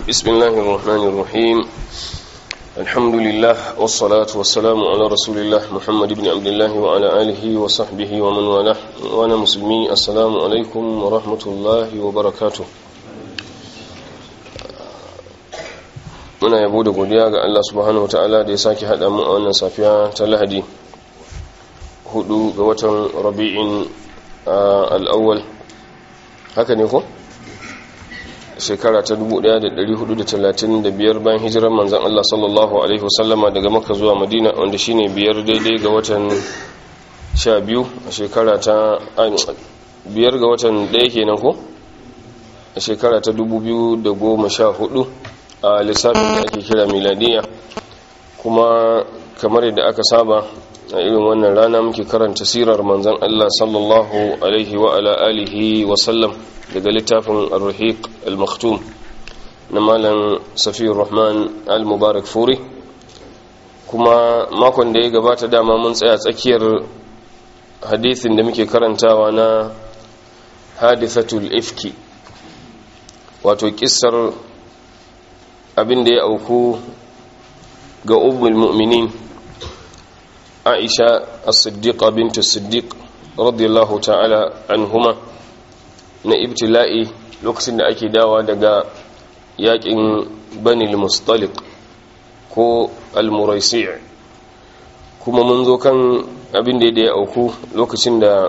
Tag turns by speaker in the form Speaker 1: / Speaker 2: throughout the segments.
Speaker 1: بسم الله الرحمن الرحيم الحمد لله والصلاة والسلام على رسول الله محمد بن عبد الله وعلى آله وصحبه ومن والاه وأنا مسلمي السلام عليكم ورحمة الله وبركاته muna yabo da godiya ga Allah subhanahu wataala da ya sake haɗa mu a wannan safiya ta Lahadi hudu ga watan Rabi'in al-awwal haka ne ko shekara ta 1435 bayan hijirar manzon Allah sallallahu alaihi wasallama daga Makka zuwa Madina wanda shine biyar daidai ga watan 12 a shekara ta biyar ga watan ɗaya kenan ko a shekara ta 2014 a lissafin da ake kira miladiya kuma kamar yadda aka saba a irin wannan rana muke karanta sirar manzan Allah sallallahu alaihi wa ala alihi wa sallam daga littafin ar-rahiq al-maktum na malam safiyar rahman al-mubarak furi kuma makon da ya gabata dama mun tsaya tsakiyar hadithin da muke karantawa na hadithatul ifki wato kissar abin da ya auku ga ummul mu'minin aisha as-siddiqa bint as-siddiq radiyallahu ta'ala anhuma na ibtila'i lokacin da ake dawa daga yakin bani al-mustaliq ko al-muraisi' kuma mun zo kan abin da ya auku lokacin da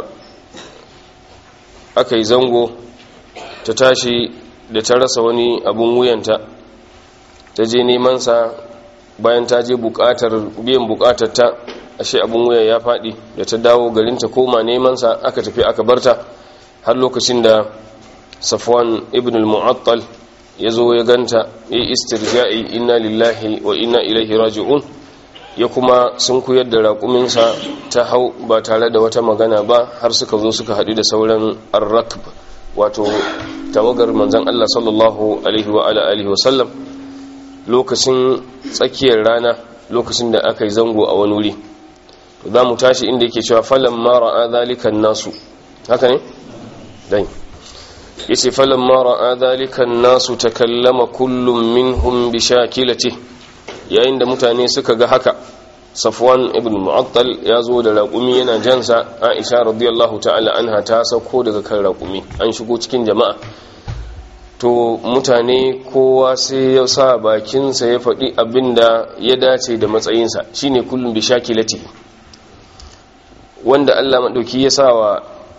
Speaker 1: aka yi zango ta tashi da ta rasa wani abun wuyanta ta je nemansa bayan ta je bukatar biyan bukatar ta ashe abin wuya ya faɗi da ta dawo garin ta koma nemansa aka tafi aka barta har lokacin da safwan ibn al-mu'attal ya zo ya ganta ya istirja'i inna lillahi wa inna ilaihi raji'un ya kuma sun kuyar da raƙuminsa ta hau ba tare da wata magana ba har suka zo suka haɗu da sauran arrakb wato tawagar manzon Allah sallallahu alaihi wa alihi wa sallam lokacin tsakiyar rana lokacin da aka yi zango a wani wuri za mu tashi inda yake cewa falon mara a zalikan nasu haka ne? dai yace falon mara a zalikan nasu ta kallama kullum minhum bi shakilati yayin da mutane suka ga haka safwan ibn mu'attal ya zo da raƙumi yana jansa aisha radiyallahu ta'ala anha ta sauko daga kan raƙumi an shigo cikin jama'a to mutane kowa sai ya sa bakinsa ya faɗi abin da ya dace da matsayinsa shine kullum bi shakilati wanda Allah maɗauki ya sa wa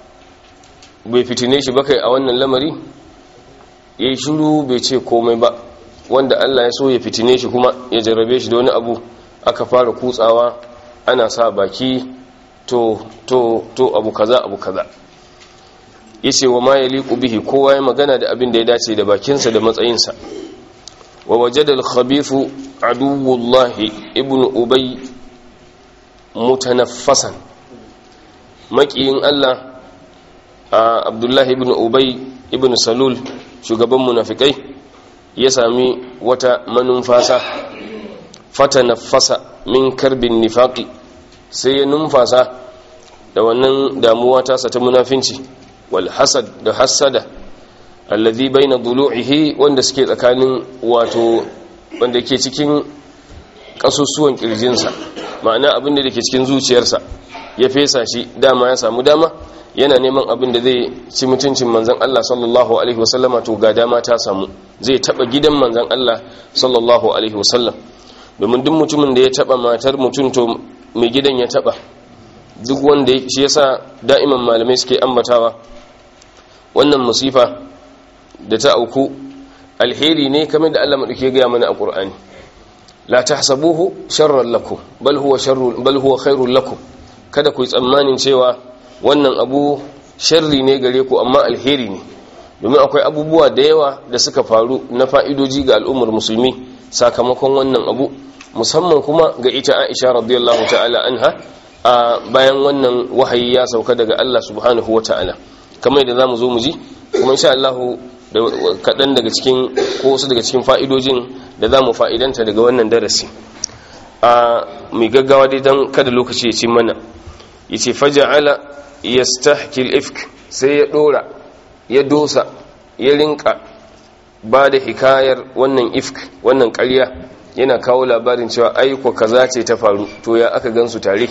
Speaker 1: bai fitine shi ba kai a wannan lamari ya yi shiru bai ce komai ba wanda Allah ya so ya fitine shi kuma ya jarrabe shi da wani abu aka fara kutsawa ana sa baki to to to abu kaza abu kaza yace wa ma yaliqu bihi kowa ya magana da abin da ya dace da bakinsa da matsayinsa wa wajada al-khabithu aduwwullahi ibn ubay mutanaffasan makiyin Allah abdullahi ibn ubay ibn salul shugaban munafikai ya sami wata manumfasa fatanaffasa min karbin nifaqi sai ya numfasa da wannan damuwa tasa ta munafinci walhasad da hassada allazi baina dulu'ihi wanda suke tsakanin wato wanda ke cikin kasusuwan kirjinsa ma'ana abin da ke cikin zuciyarsa ya fesa shi dama ya samu dama yana neman abin da zai ci mutuncin manzon Allah sallallahu alaihi wasallama to ga dama ta samu zai taba gidan manzon Allah sallallahu alaihi wasallam domin duk mutumin da ya taba matar mutum to mai gidan ya taba duk wanda shi yasa da'iman malamai suke ambatawa wannan musifa da ta auku alheri ne kamar da Allah madauke ga mana a Qur'ani la tahsabuhu sharran lakum bal huwa sharrun bal huwa khairul lakum kada ku yi tsammanin cewa wannan abu sharri ne gare ku amma alheri ne domin akwai abubuwa da yawa da suka faru na fa'idoji ga al'ummar musulmi sakamakon wannan abu musamman kuma ga ita Aisha radiyallahu ta'ala anha a bayan wannan wahayi ya sauka daga Allah subhanahu wa ta'ala kamar da zamu zo mu ji kuma insha Allah da kadan daga cikin ko wasu daga cikin fa'idojin da zamu fa'idanta daga wannan darasi a mai gaggawa dai dan kada lokaci ya ci mana yace faja'ala yastahki al-ifk sai ya dora ya dosa ya rinka ba da hikayar wannan ifk wannan ƙarya yana kawo labarin cewa aiko kaza ce ta faru to ya aka gansu tare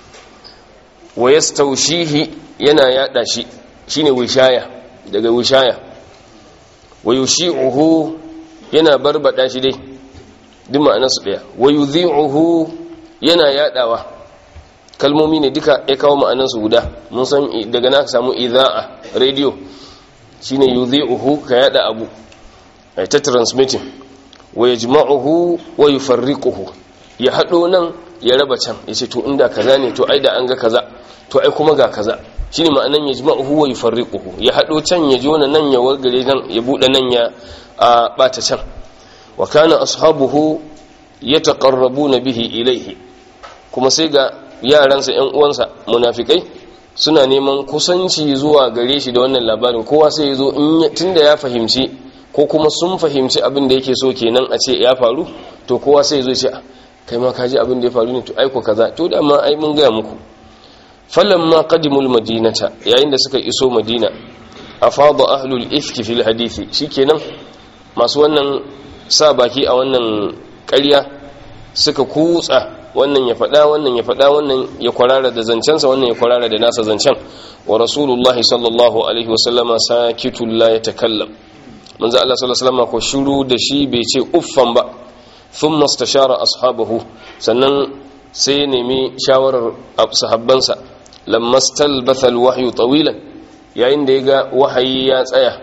Speaker 1: wa yastaushihi yana yada shi shine wishaya daga wishaya wa yushi'uhu yana barbada shi dai duk ma'anarsu daya wa yudhi'uhu yana yadawa kalmomi ne duka ya kawo ma'anarsu guda mun san daga na samu idha'a radio shine yudhi'uhu ka yada abu ai ta transmitting wa yajma'uhu wa yufarriquhu ya hado nan ya raba can yace to inda kaza ne to ai da an ga kaza to ai kuma ga kaza shine ma'anan yajma'uhu wa yufarriquhu ya hado can ya jona nan ya wargare nan ya bude nan ya bata can wa kana ashabuhu yataqarrabuna bihi ilayhi kuma sai ga yaransa ƴan uwansa munafikai suna neman kusanci zuwa gare shi da wannan labarin kowa sai ya zo tunda ya fahimci ko kuma sun fahimci abin da yake so kenan a ce ya faru to kowa sai ya zo ce kai ma kaji abin da ya faru ne to aiko kaza to da ma ai mun gaya muku falamma qadimul madinata yayin da suka iso madina afada ahlul ifki fil hadisi shikenan masu wannan sa baki a wannan ƙarya suka kutsa wannan ya faɗa wannan ya faɗa wannan ya kwarara da zancensa wannan ya kwarara da nasa zancen wa rasulullah sallallahu alaihi wasallama sakitul la yatakallam manzo Allah sallallahu alaihi wasallama ko shiru da shi bai ce uffan ba thumma istashara ashabahu sannan sai ya nemi shawarar sahabbansa lamma stalbatha alwahyu tawilan yayin da ya ga wahayi ya tsaya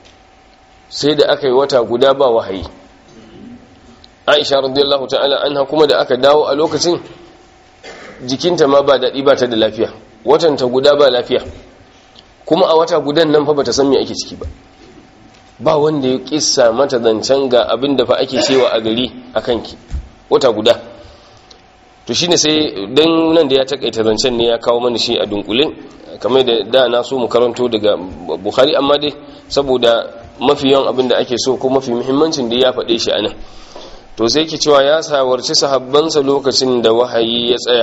Speaker 1: sai da aka yi wata guda ba wahayi aisha radiyallahu ta'ala anha kuma da aka dawo a lokacin jikinta ma ba daɗi ba ta da lafiya watanta guda ba lafiya kuma a wata gudan nan fa bata san me ake ciki ba ba wanda ya kissa mata zancen ga abin da fa ake cewa a gari a kanki wata guda to shine sai dan nan da ya takaita zancen ne ya kawo mana shi a dunkule kamar da da na so mu karanto daga bukhari amma dai saboda mafi yawan abin da ake so ko mafi muhimmancin da ya faɗe shi anan to sai ke cewa ya sawarci sahabbansa lokacin da wahayi ya tsaya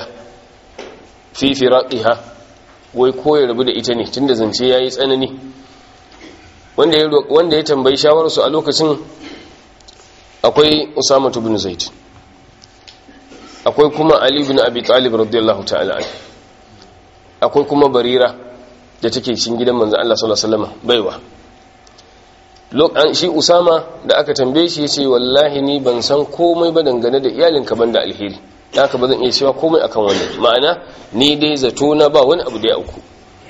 Speaker 1: fi firaqiha wai ko ya rabu da ita ne tunda zance yayi tsanani wanda ya wanda ya tambayi shawararsu a lokacin akwai Usama ibn Zaid akwai kuma Ali ibn Abi Talib radiyallahu ta'ala anhu akwai kuma Barira da take cikin gidan manzon Allah sallallahu alaihi wasallam baiwa shi usama da aka tambaye shi ya ce wallahi ni ban san komai ba dangane da iyalinka ban da alheri da aka ba zan iya cewa komai akan wannan ma'ana ni dai zato na ba wani abu da ya auku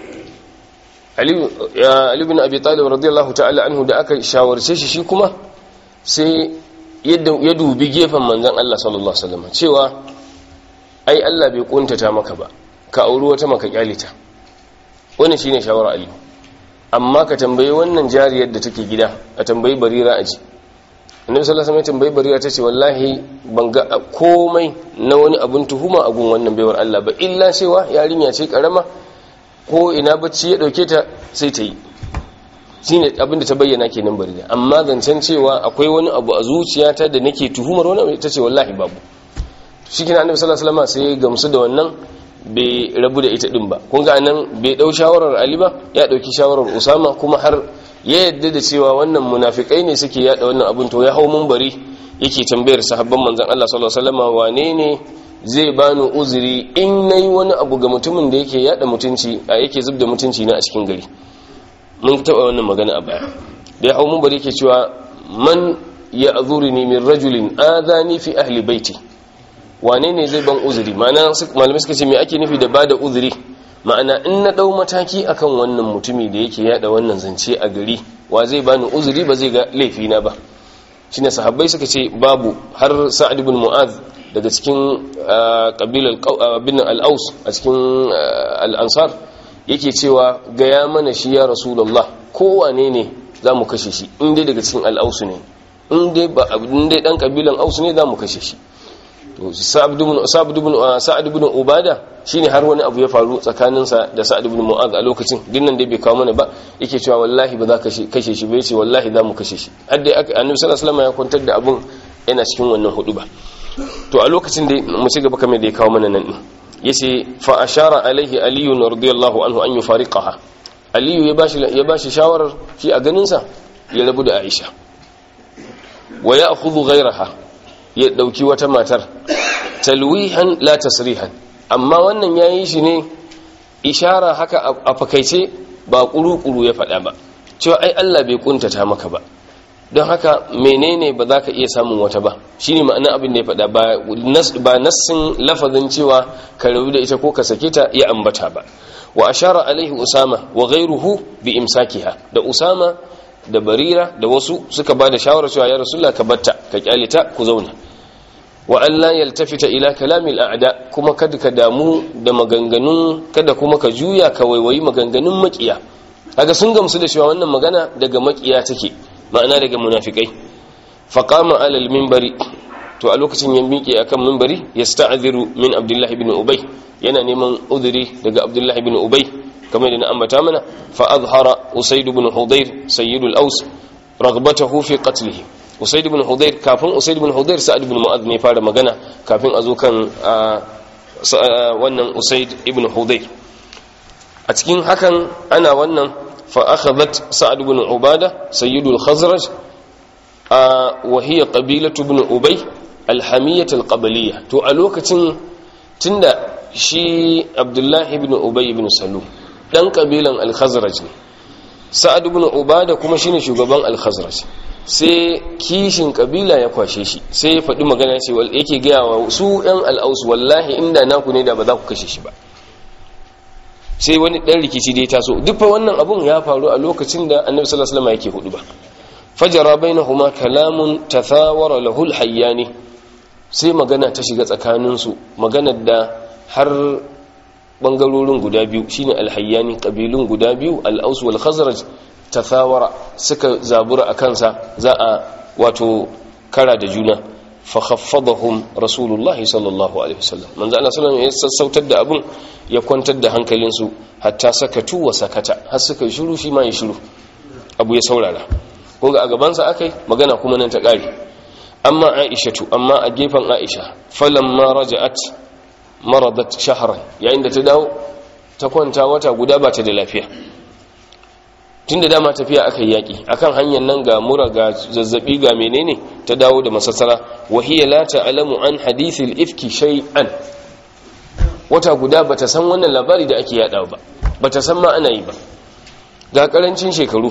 Speaker 1: ali bin abi talib radiyallahu ta'ala anhu da aka shawarce shi shi kuma sai ya dubi gefen manzon Allah sallallahu alaihi wasallam cewa ai Allah bai kuntata maka ba ka auri wata maka kyalita wannan shine shawara ali amma ka tambayi wannan jariyar da take gida a tambayi barira a ji annabi sallallahu alaihi wasallam tambayi barira tace wallahi ban ga komai na wani abun tuhuma a gun wannan baiwar Allah ba illa cewa yarinya ce karama ko ina bacci ya dauke ta sai ta yi shine abin da ta bayyana kenan barira amma zancen cewa akwai wani abu a zuciyata da nake tuhumar wani abu tace wallahi babu shikenan annabi sallallahu alaihi wasallam sai ya gamsu da wannan bai rabu da ita din ba kun ga nan bai dau shawarar Ali ba ya dauki shawarar Usama kuma har ya yadda da cewa wannan munafikai ne suke yada wannan abun to ya hau munbari yake tambayar sahabban manzon Allah sallallahu alaihi wasallam wane ne zai bani uzuri in nayi wani abu ga mutumin da yake yada mutunci a yake zubda mutunci na a cikin gari mun taba wannan magana a baya da ya hau munbari yake cewa man ya'zuruni min rajulin adani fi ahli baiti wane ne zai ban uzuri ma'ana malamai suka ce me ake nufi da bada uzuri ma'ana in na dau mataki akan wannan mutumi da yake yada wannan zance a gari wa zai bani uzuri ba zai ga laifi na ba shine sahabbai suka ce babu har sa'ad ibn mu'az daga cikin kabilar bin al-aus a cikin al-ansar yake cewa gaya mana shi ya rasulullah kowane ne zamu kashe shi in dai daga cikin al-aus ne in dai ba in dai dan kabilan aus ne zamu kashe shi to sa'ad ibn ubada shine har wani abu ya faru tsakaninsa da sa'ad ibn mu'az a lokacin dinnan dai bai kawo mana ba yake cewa wallahi ba za ka kashe shi bai ce wallahi za mu kashe shi har dai aka annabi sallallahu alaihi wasallam ya kwantar da abun yana cikin wannan hudu ba to a lokacin dai mu ci gaba kamar da ya kawo mana nan din yace fa ashara alaihi aliyu radiyallahu anhu an yufariqaha aliyu ya bashi ya bashi shawarar shi a ganin sa ya rabu da aisha wa ya'khudhu ghayraha ya dauki wata matar talwihan la tasrihan amma wannan yayi shi ne ishara haka a fakaice ba kuru-kuru ya faɗa ba cewa ai Allah bai kuntata maka ba don haka menene ba za ka iya samun wata ba shi ne ma'ana abin da ya faɗa ba nassin lafazin cewa ka rabu da ita ko ka sake ta ya ambata ba wa ashara alaihi usama wa ghairuhu bi imsakiha da usama da barira da wasu suka ba da shawarar cewa ya rasulullah ka batta ka kyale ta ku zauna wa an la yaltafita ila kalamil a'da kuma kada ka damu da maganganun kada kuma ka juya ka waiwayi maganganun makiya kaga sun gamsu da cewa wannan magana daga makiya take ma'ana daga munafikai faqama alal minbari to a lokacin ya miƙe akan minbari yasta'dhiru min abdullah ibn ubay yana neman udhuri daga abdullah ibn ubay kamar da na ambata mana fa azhara usayd ibn hudayr sayyidul aus raghbatahu fi qatlihi usayd ibn hudayr kafin usayd ibn hudayr sa'ad ibn mu'adh ne fara magana kafin a zo kan wannan usayd ibn hudayr a cikin hakan ana wannan فأخذت سعد بن عبادة سيد الخزرج آه وهي قبيلة بن أبي الحمية القبلية تو ألوكة تندى شي عبد الله بن أبي بن سلوم دان قبيلا الخزرج سعد بن عبادة كما شيني شغبان الخزرج sai kishin kabila ya kwashe shi sai ya faɗi magana ce yake gaya wa su 'yan al'ausu wallahi inda naku ne da ba za ku kashe shi ba sai wani dan rikici dai taso duk fa wannan abun ya faru a lokacin da annabi sallallahu alaihi wasallam yake hudu ba fajara bainahuma kalamun tathawara lahu alhayyani sai magana ta shiga tsakanin su maganar da har bangarorin guda biyu shine alhayyani kabilun guda biyu al-aus wal khazraj tathawara suka zabura akan sa za a wato kara da juna fa khaffadahum rasulullahi sallallahu alaihi wasallam manzo Allah sallallahu alaihi wasallam ya sassautar da abun ya kwantar da hankalinsu hatta sakatu wa sakata har suka yi shiru shi ma ya shiru abu ya saurara kun ga a gabansa akai magana kuma nan ta kare amma aishatu amma a gefen aisha falamma raja'at maradat shahran yayin da ta dawo ta kwanta wata guda ba ta da lafiya tunda dama tafiya aka yi yaki akan hanyar nan ga mura ga zazzabi ga menene ta dawo da masassara wa hiya la ta'lamu an hadithil ifki shay'an wata guda bata san wannan labari da ake yada ba bata san ma ana yi ba ga karancin shekaru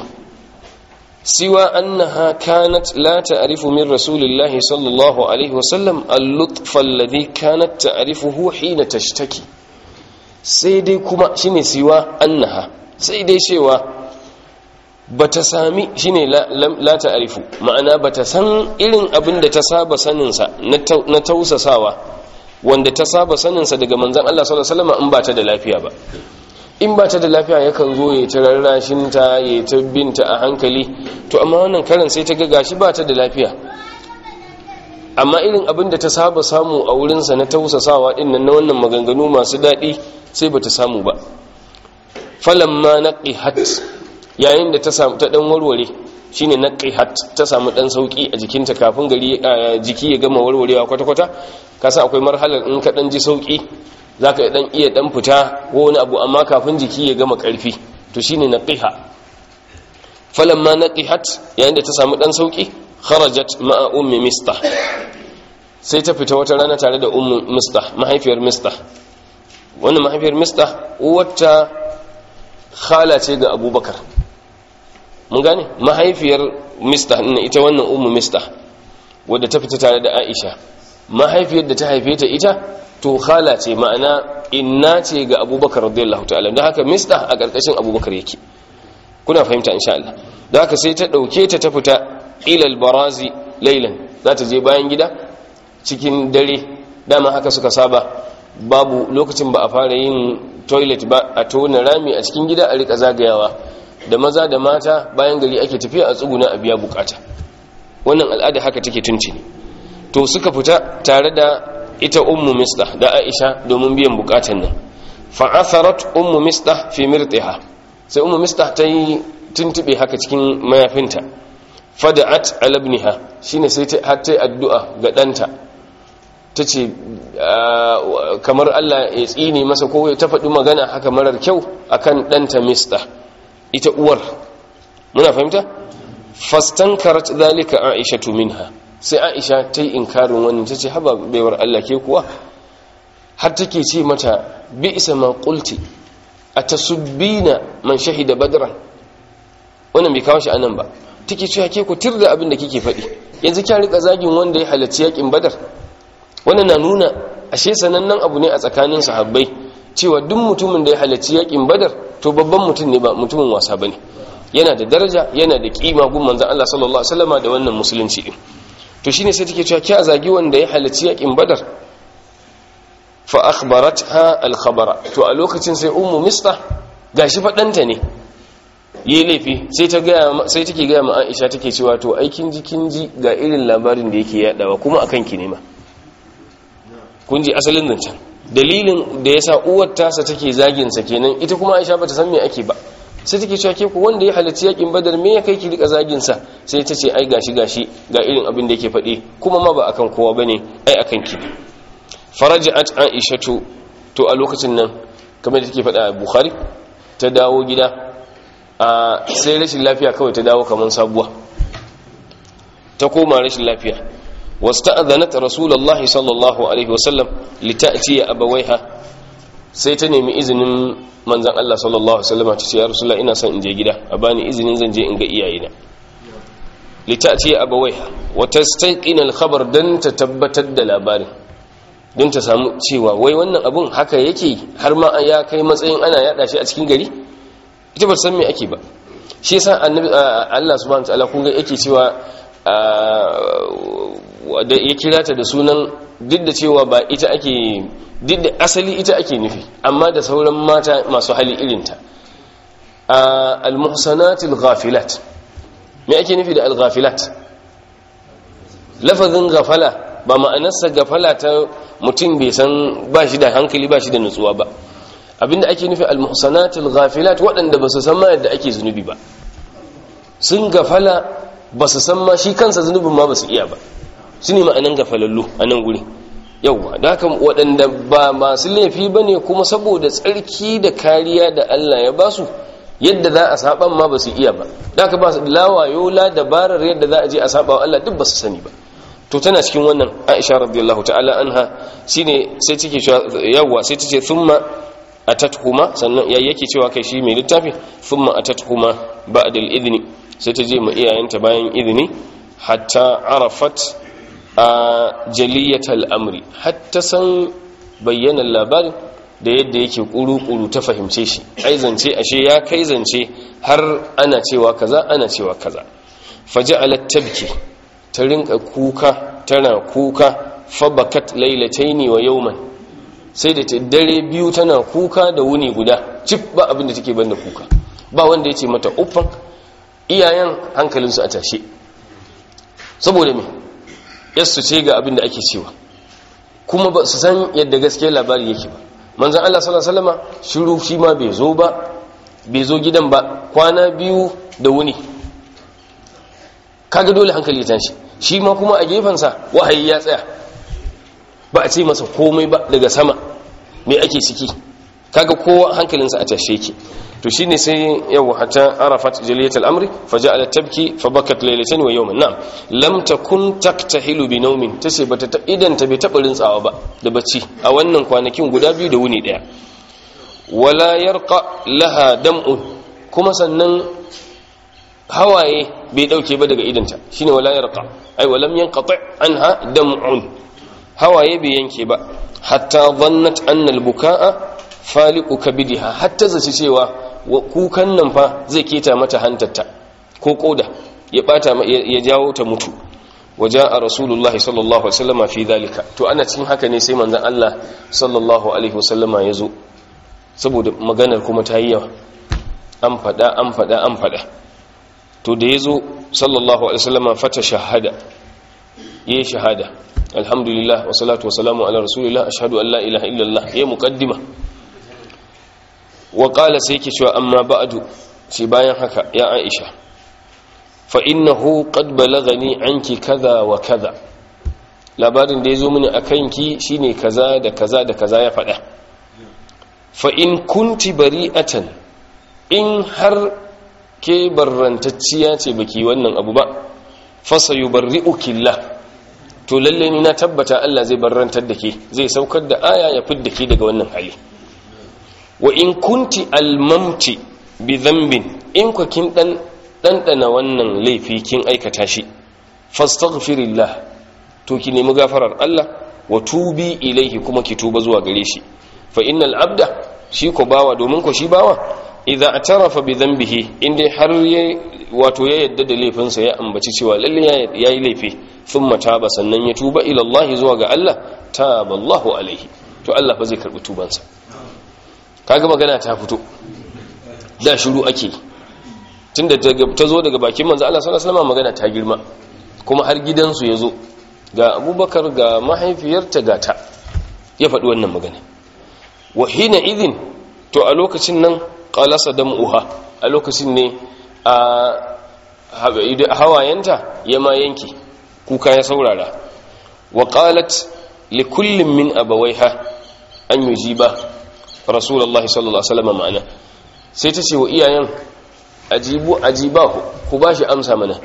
Speaker 1: siwa annaha kanat la ta'rifu min rasulillahi sallallahu alaihi wasallam al-lutf alladhi kanat ta'rifuhu hina tashtaki sai dai kuma shine siwa annaha sai dai cewa bata sami shine la ta'rifu ma'ana bata san irin abin da ta saba sanin sa na tausasawa wanda ta saba saninsa daga manzan Allah sallallahu alaihi wasallam in ba ta da lafiya ba in ba ta da lafiya yakan zo ya ta rarrashin ta ya ta binta a hankali to amma wannan karin sai ta ga gashi ba ta da lafiya amma irin abin da ta saba samu a wurinsa na tausasawa din nan na wannan maganganu masu daɗi sai ba ta samu ba falamma naqihat yayin da ta samu ta dan warware shine naqihat ta samu dan sauki a jikinta kafin gari jiki ya gama warwarewa kwata-kwata kasa akwai marhalar in ka dan ji sauki zaka dan iya dan fita ko wani abu amma kafin jiki ya gama karfi to shine naqiha falamma naqihat yayin da ta samu dan sauki kharajat ma'a ummi mistah sai ta fita wata rana tare da ummu mistah mahaifiyar mistah wannan mahaifiyar mistah uwarta khala ce ga abubakar mun gane mahaifiyar mistah ita wannan ummu mistah wadda ta fita tare da aisha mahaifiyar da ta haife ta ita to khala ce ma'ana inna ce ga abubakar radiyallahu ta'ala don haka mistah a ƙarƙashin abubakar yake kuna fahimta insha Allah don haka sai ta ɗauke ta ta fita ilal barazi lailan za ta je bayan gida cikin dare dama haka suka saba babu lokacin ba a fara yin toilet ba a tona rami a cikin gida a rika zagayawa da maza da mata bayan gari ake tafiya a tsuguna a biya bukata wannan al'ada haka take tunci ne to suka fita tare da ita ummu misdah da aisha domin biyan bukatan nan fa'atharat ummu misdah fi mirtiha sai ummu misdah ta yi tuntube haka cikin mayafinta fada'at ala ibniha shine sai ta har ta addu'a ga danta tace kamar Allah ya tsine masa ko ta faɗi magana haka marar kyau akan danta misdah ita uwar muna fahimta fastankarat zalika aisha minha sai aisha ta yi inkarin wannan ta ce haba baiwar Allah ke kuwa har take ce mata bi isa ma qulti atasubbina man shahida badran wannan bai kawo shi anan ba take cewa ke ku tirda abin da kike faɗi yanzu kya rika zagin wanda ya halarci yakin badar wannan na nuna ashe sanannen abu ne a tsakanin sahabbai cewa duk mutumin da ya halarci yakin badar to babban mutum ne ba mutumin wasa bane yana da daraja yana da kima gun manzon Allah sallallahu alaihi wasallama da wannan musulunci din to shine sai take cewa kya zagi wanda ya halarci yakin badar fa akhbaratha al khabara to a lokacin sai ummu mista gashi fadanta ne yi laifi sai ta gaya sai take gaya ma Aisha take cewa to aikin jikin ji ga irin labarin da yake yadawa kuma akan ki ne ma kun ji asalin zancen dalilin da yasa uwar tasa take zagin sa kenan ita kuma Aisha bata san me ake ba sai take cewa ke ku wanda ya halarci yakin badar me ya kai ki rika zagin sa sai ta ce ai gashi gashi ga irin abin da yake faɗi kuma ma ba akan kowa bane ai akan ki ne faraja'at aishatu to a lokacin nan kamar da take faɗa a bukhari ta dawo gida a sai rashin lafiya kawai ta dawo kamar sabuwa ta koma rashin lafiya wasta'adhanat rasulullahi sallallahu alaihi wasallam lita'ti abawaiha sai ta nemi izinin manzon Allah sallallahu alaihi wasallam ta ce ya rasulullah ina son in je gida a bani izinin zan je in ga iyayena lita'ti abawaiha wa tastaqina al-khabar dan ta tabbatar da labarin don ta samu cewa wai wannan abun haka yake har ma ya kai matsayin ana yada shi a cikin gari ita ba san me ake ba shi yasa annabi Allah subhanahu wataala kun ga yake cewa da ya kira ta da sunan duk da cewa ba ita ake duk da asali ita ake nufi amma da sauran mata masu hali irinta al-muhsanatil ghafilat me ake nufi da al-ghafilat lafazin ghafala ba ma'anarsa gafala ta mutum bai san ba shi da hankali ba shi da nutsuwa ba abinda ake nufi almuhsanatul ghafilat waɗanda ba su san ma yadda ake zunubi ba sun gafala ba su san ma shi kansa zunubin ma ba su iya ba su ne ma'anan gafalallu a nan guri yauwa da haka waɗanda ba masu laifi ba ne kuma saboda tsarki da kariya da Allah ya ba su yadda za a saban ma ba su iya ba da haka ba su lawayo la dabarar yadda za a je a saba wa Allah duk ba su sani ba to tana cikin wannan Aisha radiyallahu ta'ala anha shine sai take cewa yawa sai tace thumma atathuma sannan ya yake cewa kai shi mai littafi thumma atathuma ba'da al-idni sai ta je ma iyayenta bayan idni hatta arafat jaliyat al-amri hatta san bayyana labarin da yadda yake kuru-kuru ta fahimce shi ai zance ashe ya kai zance har ana cewa kaza ana cewa kaza faja'alat tabki ta rinka kuka tana kuka fabakat lailataini wa yawman sai da ta dare biyu tana kuka da wuni guda cif ba abin da take banda kuka ba wanda ya ce mata uffan iyayen hankalinsu a tashe saboda me yassu ce ga abin da ake cewa kuma ba su san yadda gaskiyar labari yake ba manzan Allah sallallahu alaihi wasallama shiru shi ma bai zo ba bai zo gidan ba kwana biyu da wuni kaga dole hankali ya tashi shi ma kuma a gefensa wahayi ya tsaya ba a ce masa komai ba daga sama mai ake ciki kaga kowa hankalinsa a tashe yake to shine sai yau hatta arafat jaliyat al-amri faja'alat tabki fabakat laylatan wa yawman na'am lam takun taktahilu bi nawmin tace bata ta idan ta bai taba rintsawa ba da bacci a wannan kwanakin guda biyu da wuni daya wala yarqa laha dam'un kuma sannan hawaye bai dauke ba daga idanta shine wala yarqa ai walam yanqati anha dam'un hawaye bai yanke ba hatta dhannat anna al-bukaa faliqu kabidiha hatta zaci cewa kukan nan fa zai keta mata hantarta ko koda ya bata ya jawo ta mutu waja'a rasulullahi sallallahu alaihi wasallama fi dhalika to ana cikin haka ne sai manzon Allah sallallahu alaihi wasallama yazo saboda maganar kuma ta yi yawa an fada an fada an fada to da yazo sallallahu alaihi wasallama fata shahada yayi shahada alhamdulillah wa salatu wa salamu ala rasulillah ashhadu an la ilaha illallah yayi muqaddima wa qala sai yake cewa amma ba'du shi bayan haka ya aisha fa innahu qad balagani anki kaza wa kaza labarin da yazo mini akan ki shine kaza da kaza da kaza ya faɗa fa in kunti bari'atan in har ke barrantacciya ce baki wannan abu ba fa sayubarri'uki Allah to lalle ni na tabbata Allah zai barrantar da ke zai saukar da aya ya fidda ke daga wannan hali wa in kunti almamti bi dhanbin in ku kin dan dandana wannan laifi kin aikata shi fastaghfirillah to ki nemi gafarar Allah wa tubi ilaihi kuma ki tuba zuwa gare shi fa innal abda shi ko bawa domin ko shi bawa idza atarafa bi dhanbihi inda har ya wato ya yadda da laifinsa ya ambaci cewa lalle yayi laifi thumma taba sannan ya tuba ila Allah zuwa ga Allah taballahu alaihi to Allah fa zai karbi tubansa kaga magana ta fito da shiru ake tunda ta zo daga bakin manzo Allah sallallahu alaihi wasallam magana ta girma kuma har gidansu ya zo ga abubakar ga mahaifiyarta ga ta ya faɗi wannan magana wa hina idin to a lokacin nan qalasa dam'uha a lokacin ne a hawayenta ya ma yanki kuka ya saurara wa qalat li kullin min abawaiha an yujiba rasulullahi sallallahu alaihi wasallam ma'ana sai ta ce wa iyayen ajibu ajibahu ku bashi amsa mana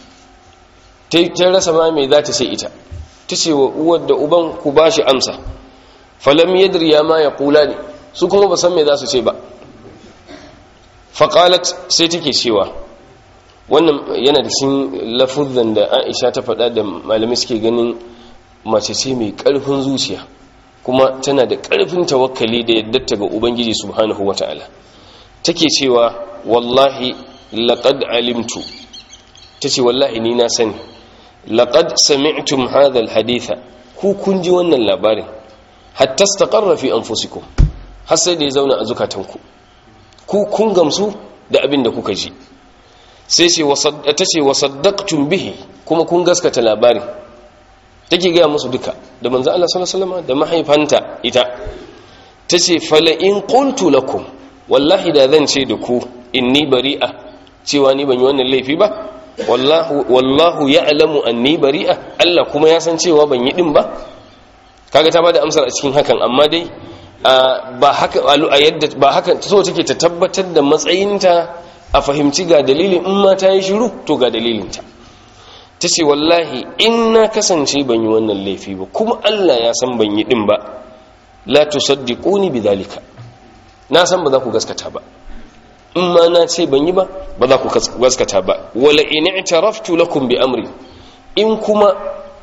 Speaker 1: ta rasa ma mai za ta ce ita ta ce wa uwar da uban ku ba shi amsa falam yadri ya ma ya kula ne su kuma ba san mai za su ce ba faƙalat sai take cewa wannan yana da cikin lafuzan da aisha ta faɗa da malamai suke ganin mace ce mai ƙarfin zuciya kuma tana da ƙarfin tawakkali da yadda ga ubangiji subhanahu wata'ala take cewa wallahi laqad alimtu tace wallahi ni na sani laqad sami'tum hadha alhaditha ku kun ji wannan labarin hatta istaqarra fi anfusikum har sai da ya zauna a zukatanku ku kun gamsu da abin da kuka ji sai ce tace wasaddaqtum bihi kuma kun gaskata labarin take ga musu duka da manzo Allah sallallahu alaihi wasallam da mahaifanta ita tace fala in qultu lakum wallahi da zan ce da ku inni bari'a cewa ni ban yi wannan laifi ba wallahu wallahu ya'lamu anni bari'a Allah kuma ya san cewa ban yi din ba kaga ta bada amsar a cikin hakan amma dai ba haka a yadda ba haka so take ta tabbatar da matsayinta a fahimci ga dalilin in ma ta yi shiru to ga dalilinta ta ce wallahi in na kasance ban yi wannan laifi ba kuma Allah ya san ban yi din ba la tusaddiquni bidhalika na san ba za ku gaskata ba in ma na ce ban yi ba ba za ku gaskata ba wala in i'taraftu lakum bi amri in kuma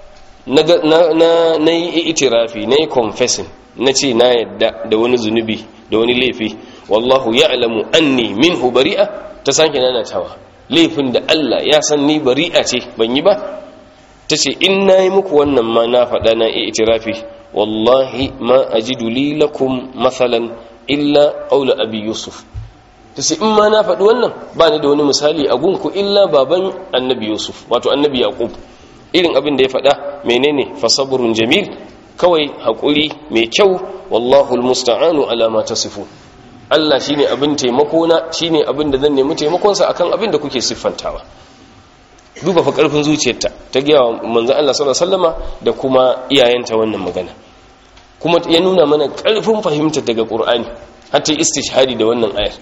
Speaker 1: na yi itirafi na yi confessing na ce na yadda da wani zunubi da wani laifi wallahu ya'lamu anni minhu bari'a ta sake nanatawa laifin da Allah ya san ni bari'a ce ban yi ba ta ce in na yi muku wannan ma na faɗa na yi itirafi wallahi ma ajidu li lakum mathalan illa qawla abi yusuf ta ce in ma na faɗi wannan ba ni da wani misali a gunku illa baban annabi yusuf wato annabi yaqub irin abin da ya faɗa menene fasaburun jamil kawai haƙuri mai kyau wallahu almusta'anu ala ma tasifu Allah shine abin taimako na shine abin da zan nemi taimakon sa akan abin da kuke siffantawa duba fa karfin zuciyarta ta ga manzon Allah sallallahu alaihi wasallama da kuma iyayenta wannan magana kuma ya nuna mana karfin fahimta daga Qur'ani hatta istishhadi da wannan ayar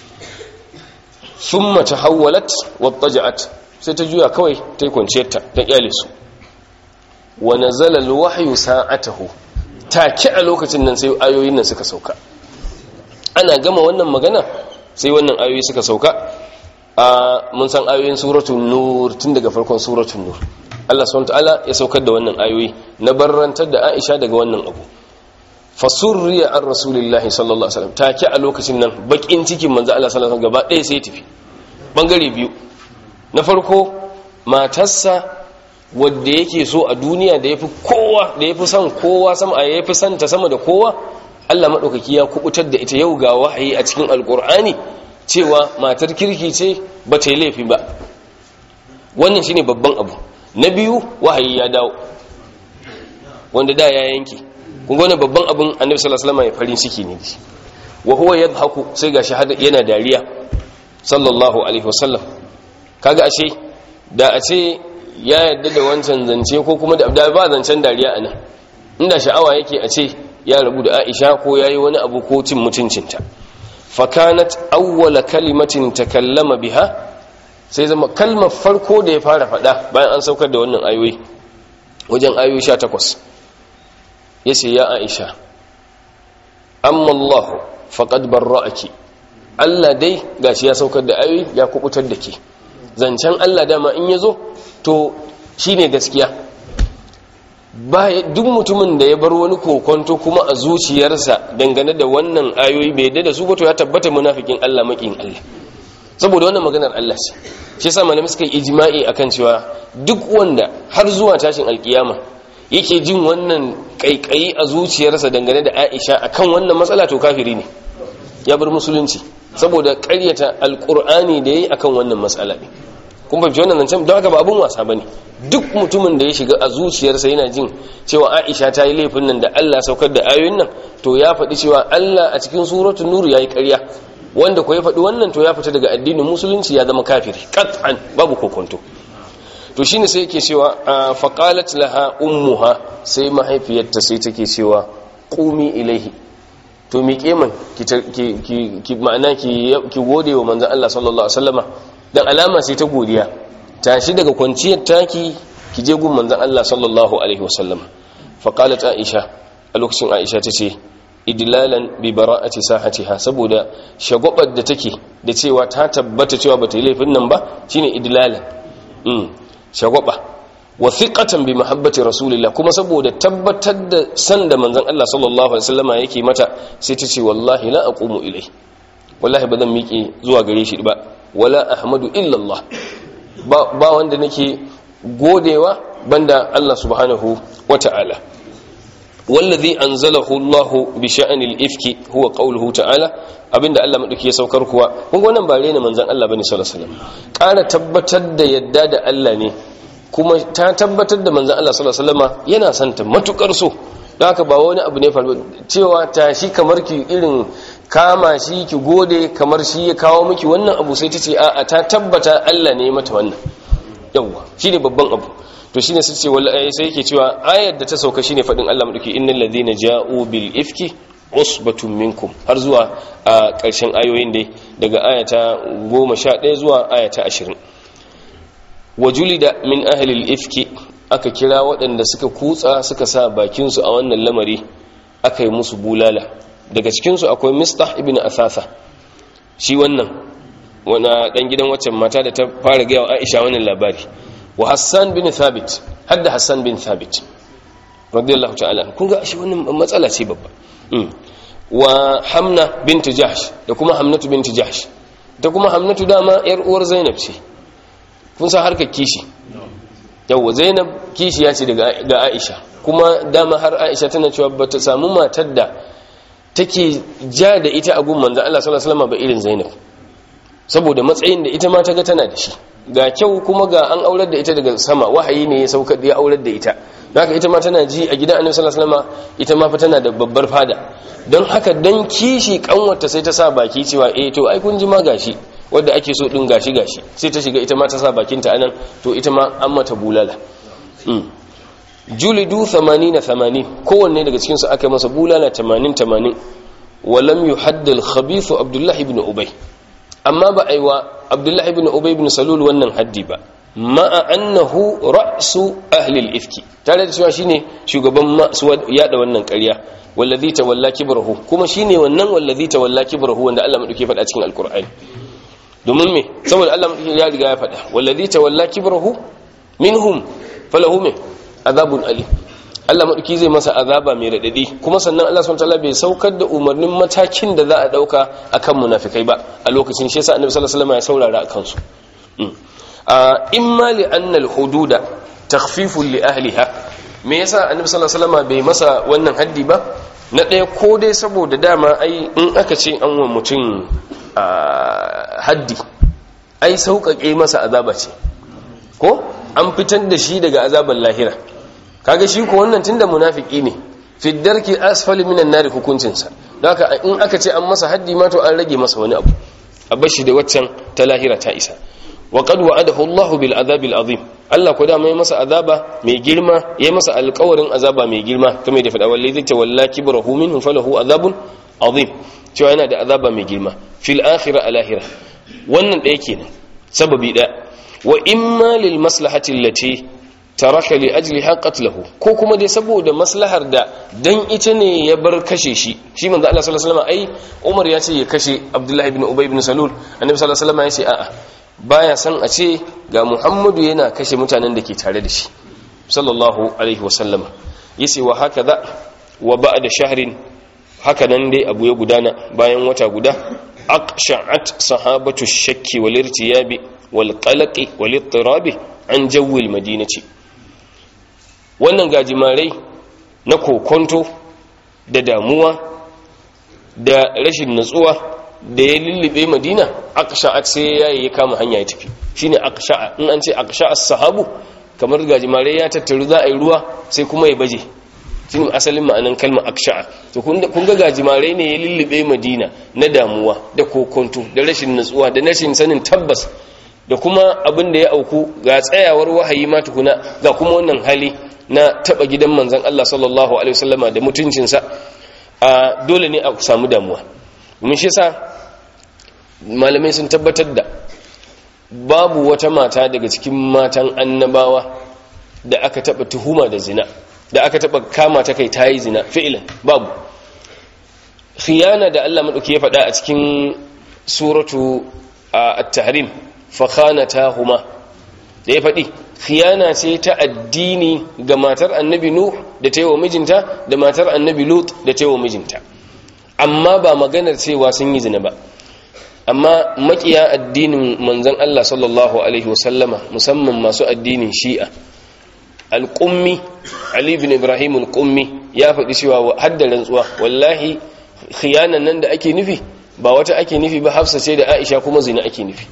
Speaker 1: thumma tahawwalat wattaja'at sai ta juya kawai ta yi kwanciyarta ta kyale su wa nazala alwahyu sa'atahu take a lokacin nan sai ayoyin nan suka sauka ana gama wannan magana sai wannan ayoyi suka sauka a mun san ayoyin suratul nur tun daga farkon suratul nur Allah subhanahu wataala ya saukar da wannan ayoyi na barrantar da Aisha daga wannan abu fasurriya an rasulillahi sallallahu alaihi wasallam take a lokacin nan bakin cikin manzo Allah sallallahu alaihi wasallam gaba ɗaya sai ya tafi bangare biyu na farko matarsa wadda yake so a duniya da yafi kowa da yafi son kowa sama a yafi santa sama da kowa Allah madaukaki ya kubutar da ita yau ga wahayi a cikin alkur'ani cewa matar kirki ce ba ta yi laifi ba wannan shine babban abu na biyu wahayi ya dawo wanda da ya yanke kun gane babban abin annabi sallallahu alaihi wasallam ya farin ciki ne shi wa huwa yadhaku sai gashi yana dariya sallallahu alaihi wasallam kaga ashe da a ce ya yadda da wancan zance ko kuma da ba zancen dariya a nan inda sha'awa yake a ce ya rabu da aisha ko ya yi wani abu ko cin mutuncinta fakanat awwala kalimatin takallama biha sai zama kalmar farko da ya fara faɗa bayan an saukar da wannan ayoyi wajen ayoyi 18 yace ya Aisha amma Allah faqad barra'aki Allah dai gashi ya saukar da ayoyi ya kubutar da ke zancen Allah dama in yazo to shine gaskiya ba duk mutumin da ya bar wani kokonto kuma a zuciyarsa dangane da wannan ayoyi bai yadda da su ba to ya tabbata munafikin Allah makin Allah saboda wannan maganar Allah ce shi yasa malamai suka yi ijma'i akan cewa duk wanda har zuwa tashin alkiyama yake jin wannan kaikayi a zuciyarsa dangane da Aisha akan wannan matsala to kafiri ne ya bar musulunci saboda ƙaryata alkur'ani da yayi akan wannan matsala ne kun fahimci wannan zancen don haka ba abun wasa bane duk mutumin da ya shiga a zuciyarsa yana jin cewa Aisha ta yi laifin nan da Allah saukar da ayoyin nan to ya faɗi cewa Allah a cikin suratul nur yayi ƙarya wanda ko ya faɗi wannan to ya fita daga addinin musulunci ya zama kafiri qat'an babu kokonto to shine sai yake cewa faqalat laha ummuha sai mahaifiyarta sai take cewa qumi ilaihi to miƙe man ki ma'ana ki gode wa manzon Allah sallallahu alaihi wasallama dan alama sai ta godiya tashi daga kwanciyar taki ki je gun manzon Allah sallallahu alaihi wasallam fa qalat aisha a lokacin aisha tace idlalan bi bara'ati sahatiha saboda shagwabar da take da cewa ta tabbata cewa bata yi laifin nan ba shine idlalan mm shagwaba wa thiqatan bi mahabbati rasulillah kuma saboda tabbatar da san da manzon Allah sallallahu alaihi wasallama yake mata sai tace wallahi la aqumu ilai wallahi ba zan miƙe zuwa gare shi ba wala ahmadu illallah ba wanda nake godewa banda Allah subhanahu wata'ala wallazi anzalahu Allah bi sha'anil ifki huwa qawluhu ta'ala abinda Allah madauki ya saukar kuwa kun ga wannan ba rena manzon Allah bane sallallahu alaihi wasallam ƙara tabbatar da yadda da Allah ne kuma ta tabbatar da manzon Allah sallallahu alaihi wasallam yana santa matukar so don haka ba wani abu ne faru cewa tashi kamar ki irin kama shi ki gode kamar shi ya kawo miki wannan abu sai ta ce a ta tabbata Allah ne mata wannan yawwa shine babban abu to shine sai ce wallahi sai yake cewa ayar da ta sauka shine fadin Allah madauki innal ladhina ja'u bil ifki usbatun minkum har zuwa a ƙarshen ayoyin dai daga ayata 11 zuwa ayata 20 wajulida min ahli al ifki aka kira waɗanda suka kutsa suka sa bakinsu a wannan lamari aka yi musu bulala daga cikinsu akwai mistah ibn asasa shi wannan wana ɗan gidan waccan mata da ta fara gaya wa aisha wannan labari wa hassan bin thabit hadda hassan bin thabit radiyallahu ta'ala kun ga shi wannan matsala ce babba wa hamna bint jahsh da kuma hamnatu bint jahsh da kuma hamnatu dama yar uwar zainab ce kun san harkar kishi yawwa zainab kishiya ce ga aisha kuma dama har aisha tana cewa ba ta samu matar da take ja da ita a gun manzan Allah sallallahu alaihi wasallam ba irin zainab saboda matsayin da ita ma ta ga tana da shi ga kyau kuma ga an aurar da ita daga sama wahayi ne ya saukar da ya aurar da ita haka ita ma tana ji a gidan annabi sallallahu alaihi wasallam ita ma fa tana da babbar fada don haka dan kishi kanwarta sai ta sa baki cewa eh to ai kun ji ma gashi wadda ake so din gashi gashi sai ta shiga ita ma ta sa bakinta anan to ita ma an mata bulala julidu 80 80 kowanne daga cikin su aka masa bulala 80 80 walam yuhadd al-khabith abdullah ibn ubay amma ba aiwa abdullah ibn ubay ibn salul wannan haddi ba ma'a annahu ra'su ahli al-ifki tare da cewa shine shugaban masu yada wannan ƙarya wallazi tawalla kibrahu kuma shine wannan wallazi tawalla kibrahu wanda Allah madauke faɗa cikin alqur'ani domin me saboda Allah ya riga ya faɗa wallazi tawalla kibrahu minhum falahu me azabun ali Allah madauki zai masa azaba mai radadi kuma sannan Allah subhanahu wataala bai saukar da umarnin matakin da za a dauka akan munafikai ba a lokacin shi yasa Annabi sallallahu alaihi wasallam ya saurara akan su imma li anna al-hududa takhfifun li ahliha me yasa Annabi sallallahu alaihi wasallam bai masa wannan haddi ba na ɗaya ko dai saboda dama ai in aka ce an wa mutum haddi ai sauƙaƙe masa azaba ce ko an fitar da shi daga azaban lahira kaga shi ko wannan tunda munafiki ne fi darki asfali minan nari hukuncinsa don haka in aka ce an masa haddi ma to an rage masa wani abu a bashi da waccan ta lahira ta isa wa qad wa'adahu Allah bil azabil azim Allah ko da mai masa azaba mai girma yayi masa alƙawarin azaba mai girma kamar da fada wallahi zai walla kibrahu minhu falahu azabun azim cewa yana da azaba mai girma fil akhirah alahira wannan ɗaya kenan sababi ɗaya wa imma lil maslahati allati taraka li ajliha qatlahu ko kuma dai saboda maslahar da dan ita ne ya bar kashe shi shi manzo Allah sallallahu alaihi wasallam ai Umar ya ce ya kashe Abdullah ibn Ubay ibn Salul annabi sallallahu alaihi wasallam ya ce a'a baya san a ce ga Muhammadu yana kashe mutanen da ke tare da shi sallallahu alaihi wasallam yace wa hakaza wa ba'da shahrin haka nan dai abu ya gudana bayan wata guda aqsha'at sahabatu shakki wal irtiyabi wal qalaqi wal ittirabi an jawwil madinati wannan gajimarai na kokonto da damuwa da rashin natsuwa da ya lullube madina aqsha'at sai yayi ya kama hanya ya tafi shine aqsha'a in an ce aqsha'as sahabu kamar gajimarai ya tattaru za a yi ruwa sai kuma ya baje shine asalin ma'anan kalmar aksha'a to kun ga gajimare ne ya lullube madina na damuwa da kokonto da rashin natsuwa da rashin sanin tabbas da kuma abin da ya auku ga tsayawar wahayi ma tukuna ga kuma wannan hali na taba gidan manzon Allah sallallahu alaihi wasallama da mutuncinsa a dole ne a samu damuwa mun shi yasa malamai sun tabbatar da babu wata mata daga cikin matan annabawa da aka taba tuhuma da zina da aka taba kama ta kai tayi zina fi'lan babu khiyana da Allah madauki ya faɗa a cikin suratu at-tahrim fa khanatahuma da ya faɗi khiyana ce ta addini ga matar annabi nuh da ta yi wa mijinta da matar annabi lut da ta yi wa mijinta amma ba maganar cewa sun yi zina ba amma makiya addinin manzon Allah sallallahu alaihi wasallama musamman masu addinin shi'a alƙummi ali bin ibrahim alƙummi ya faɗi cewa hadda rantsuwa wallahi khiyanan nan da ake nufi ba wata ake nufi ba hafsa ce da aisha kuma zina ake nufi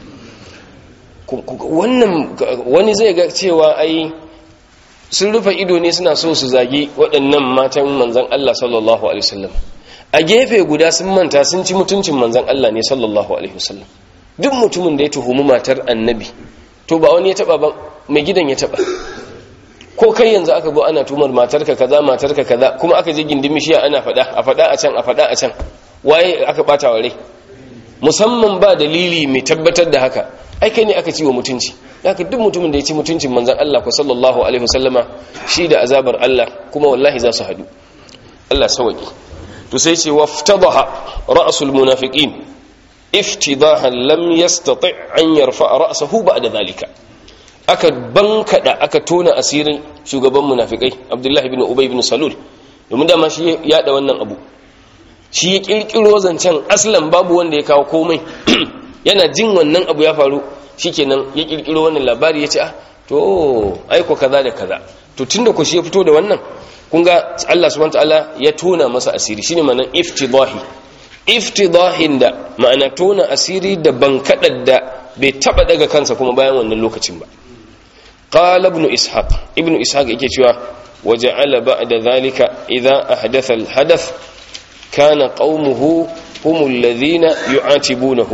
Speaker 1: wannan wani zai ga cewa ai sun rufe ido ne suna so su zagi waɗannan matan manzan Allah sallallahu alaihi wasallam a gefe guda sun manta sun ci mutuncin manzan Allah ne sallallahu alaihi wasallam duk mutumin da ya tuhumi matar annabi to ba wani ya taba ba mai gidan ya taba ko kai yanzu aka zo ana tumar matarka kaza matarka kaza kuma aka je gindin mishiya ana fada a fada a can a fada a can waye aka bata wa rai musamman ba dalili mai tabbatar da haka ai kai ne aka ci wa mutunci haka duk mutumin da ya ci mutuncin manzon Allah ko sallallahu alaihi wasallama shi da azabar Allah kuma wallahi za su hadu Allah sawaki to sai ce waftadaha ra'sul munafiqin iftidahan lam yastati' an yarfa ra'sahu ba'da dhalika aka bankada aka tona asirin shugaban munafikai abdullahi ibn ubay ibn salul domin dama shi ya da wannan abu shi ya kirkiro zancen aslan babu wanda ya kawo komai yana jin wannan abu ya faru shikenan ya kirkiro wannan labari ya ce ah to aiko kaza da kaza to tunda ku shi ya fito da wannan kun ga Allah subhanahu wataala ya tona masa asiri shine ma'anar iftidahi iftidahin da ma'ana tona asiri da bankadar da bai taba daga kansa kuma bayan wannan lokacin ba قال ابن إسحاق ابن إسحاق يكتوى وجعل بعد ذلك إذا أحدث الحدث كان قومه هم الذين يعاتبونه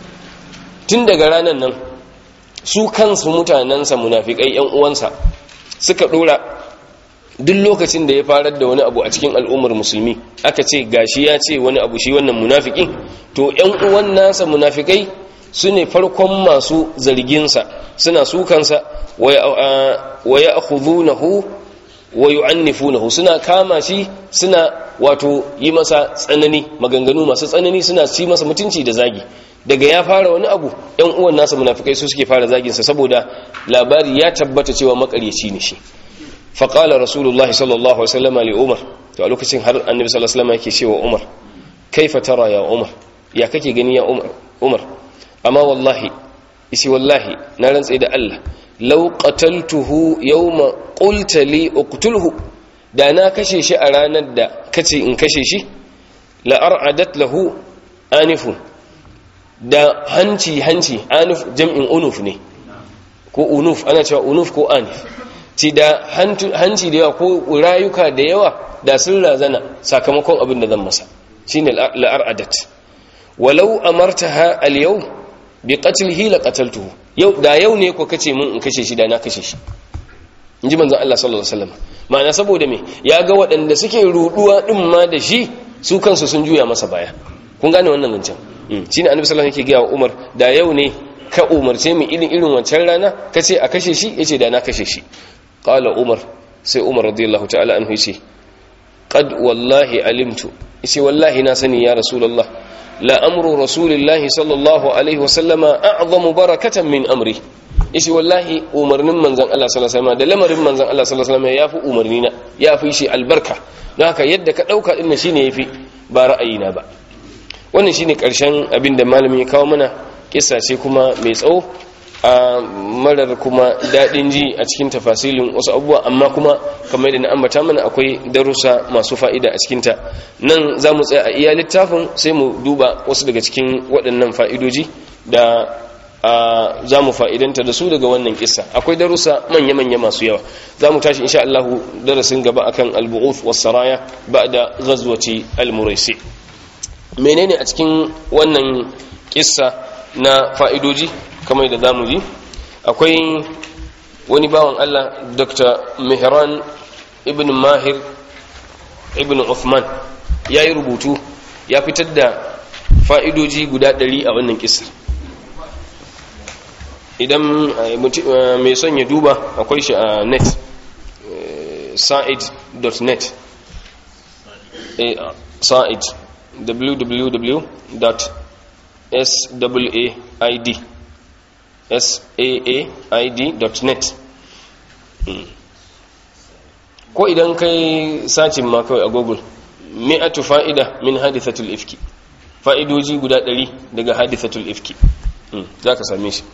Speaker 1: تندق رانا نن su kansu mutanensa munafikai yan uwansa suka dora duk lokacin da ya farar da wani abu a cikin al'ummar musulmi aka ce gashi ya ce wani abu shi wannan munafikin to yan uwan nasa munafikai su ne farkon masu zarginsa suna sukansa wa ya akhudunahu wa yu'annifunahu suna kama shi suna wato yi masa tsanani maganganu masu tsanani suna ci masa mutunci da zagi daga ya fara wani abu ɗan uwan nasa munafikai su suke fara zagin sa saboda labari ya tabbata cewa makaryaci ne shi fa qala rasulullahi sallallahu alaihi wasallam li umar to a lokacin har annabi sallallahu alaihi wasallam yake cewa umar kaifa tara ya umar ya kake gani ya umar umar amma wallahi isi wallahi na rantse da Allah law qataltuhu yawma qulta li uqtulhu da na kashe shi a ranar da kace in kashe shi la ar'adat lahu anifun da hanci hanci anif jam'in unuf ne ko unuf ana cewa unuf ko anif ci da hanci da yawa ko rayuka da yawa da sun razana sakamakon abin da zan masa shine la ar'adat walau amartaha al-yawm bi qatlihi la qataltuhu yau da yau ne ko kace mun in kashe shi da na kashe shi inji manzon Allah sallallahu alaihi wasallam ma'ana saboda me ya ga waɗanda suke ruduwa din ma da shi su kansu sun juya masa baya kun gane wannan zancen shine annabi sallallahu alaihi wasallam yake ga Umar da yau ne ka umarce mu irin irin wancan rana kace a kashe shi yace da na kashe shi qala umar sai umar radiyallahu ta'ala anhu yace qad wallahi alimtu yace wallahi na sani ya rasulullah la amru rasulillahi sallallahu alaihi wasallama a'zamu barakatan min amri yace wallahi umarnin manzon Allah sallallahu alaihi wasallam da lamarin manzon Allah sallallahu alaihi wasallam yafi umarni na yafi shi albarka don haka yadda ka dauka din shine yafi ba ra'ayina ba wannan shine karshen abin da malamin ya kawo mana kissa ce kuma mai tsawo a marar kuma daɗin ji a cikin tafasilin wasu abubuwa amma kuma kamar yadda na ambata mana akwai darussa masu fa'ida a cikinta nan za mu tsaya a iya littafin sai mu duba wasu daga cikin waɗannan fa'idoji da za mu fa'idanta da su daga wannan kissa akwai darussa manya-manya masu yawa za mu tashi insha Allahu darasin gaba akan al-bu'uth was-saraya ba'da ghazwati al-muraisi menene a cikin wannan kissa na fa'idoji kamar da zamu ji akwai wani bawan Allah Dr. Mihran ibn Mahir ibn Uthman ya yi rubutu ya fitar da fa'idoji guda ɗari a wannan kissa idan mai son ya duba akwai shi a net sa'id.net sa'id www.said said.net ko idan kai sacin ma kawai a google mi'atu fa'ida min hadithatul ifki fa'idoji guda ɗari daga hadithatul ifki za ka same shi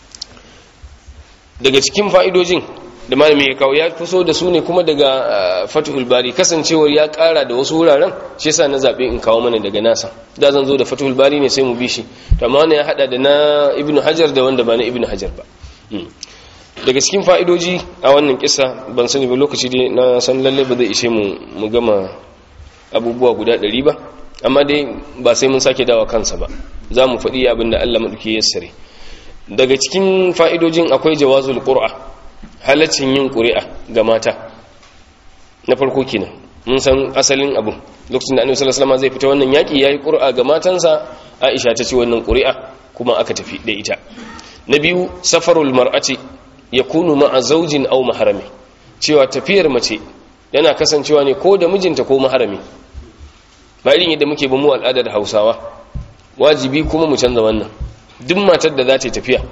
Speaker 1: daga cikin fa'idojin da malami ya kawo ya fi da su ne kuma daga fatihul bari kasancewar ya kara da wasu wuraren shi yasa na zaɓe in kawo mana daga nasa da zan zo da fatihul bari ne sai mu bi shi to amma wannan ya hada da na ibn hajar da wanda ba na ibn hajar ba daga cikin fa'idoji a wannan kisa ban sani ba lokaci dai na san lalle ba zai ishe mu mu gama abubuwa guda ɗari ba amma dai ba sai mun sake dawa kansa ba za mu faɗi abin da allah maɗauki ya sare daga cikin fa'idojin akwai jawazul qur'a halaccin yin ƙuri'a ga mata na farko kenan mun san asalin abu lokacin da annabi sallallahu alaihi zai fita wannan yaki yayi ƙuri'a ga matansa Aisha ta ce wannan ƙuri'a kuma aka tafi da ita na biyu safarul mar'ati yakunu ma'a zawjin aw maharami cewa tafiyar mace yana kasancewa ne ko da mijinta ko maharami ba irin yadda muke ba mu al'adar Hausawa wajibi kuma mu canza wannan duk matar da za ta yi tafiya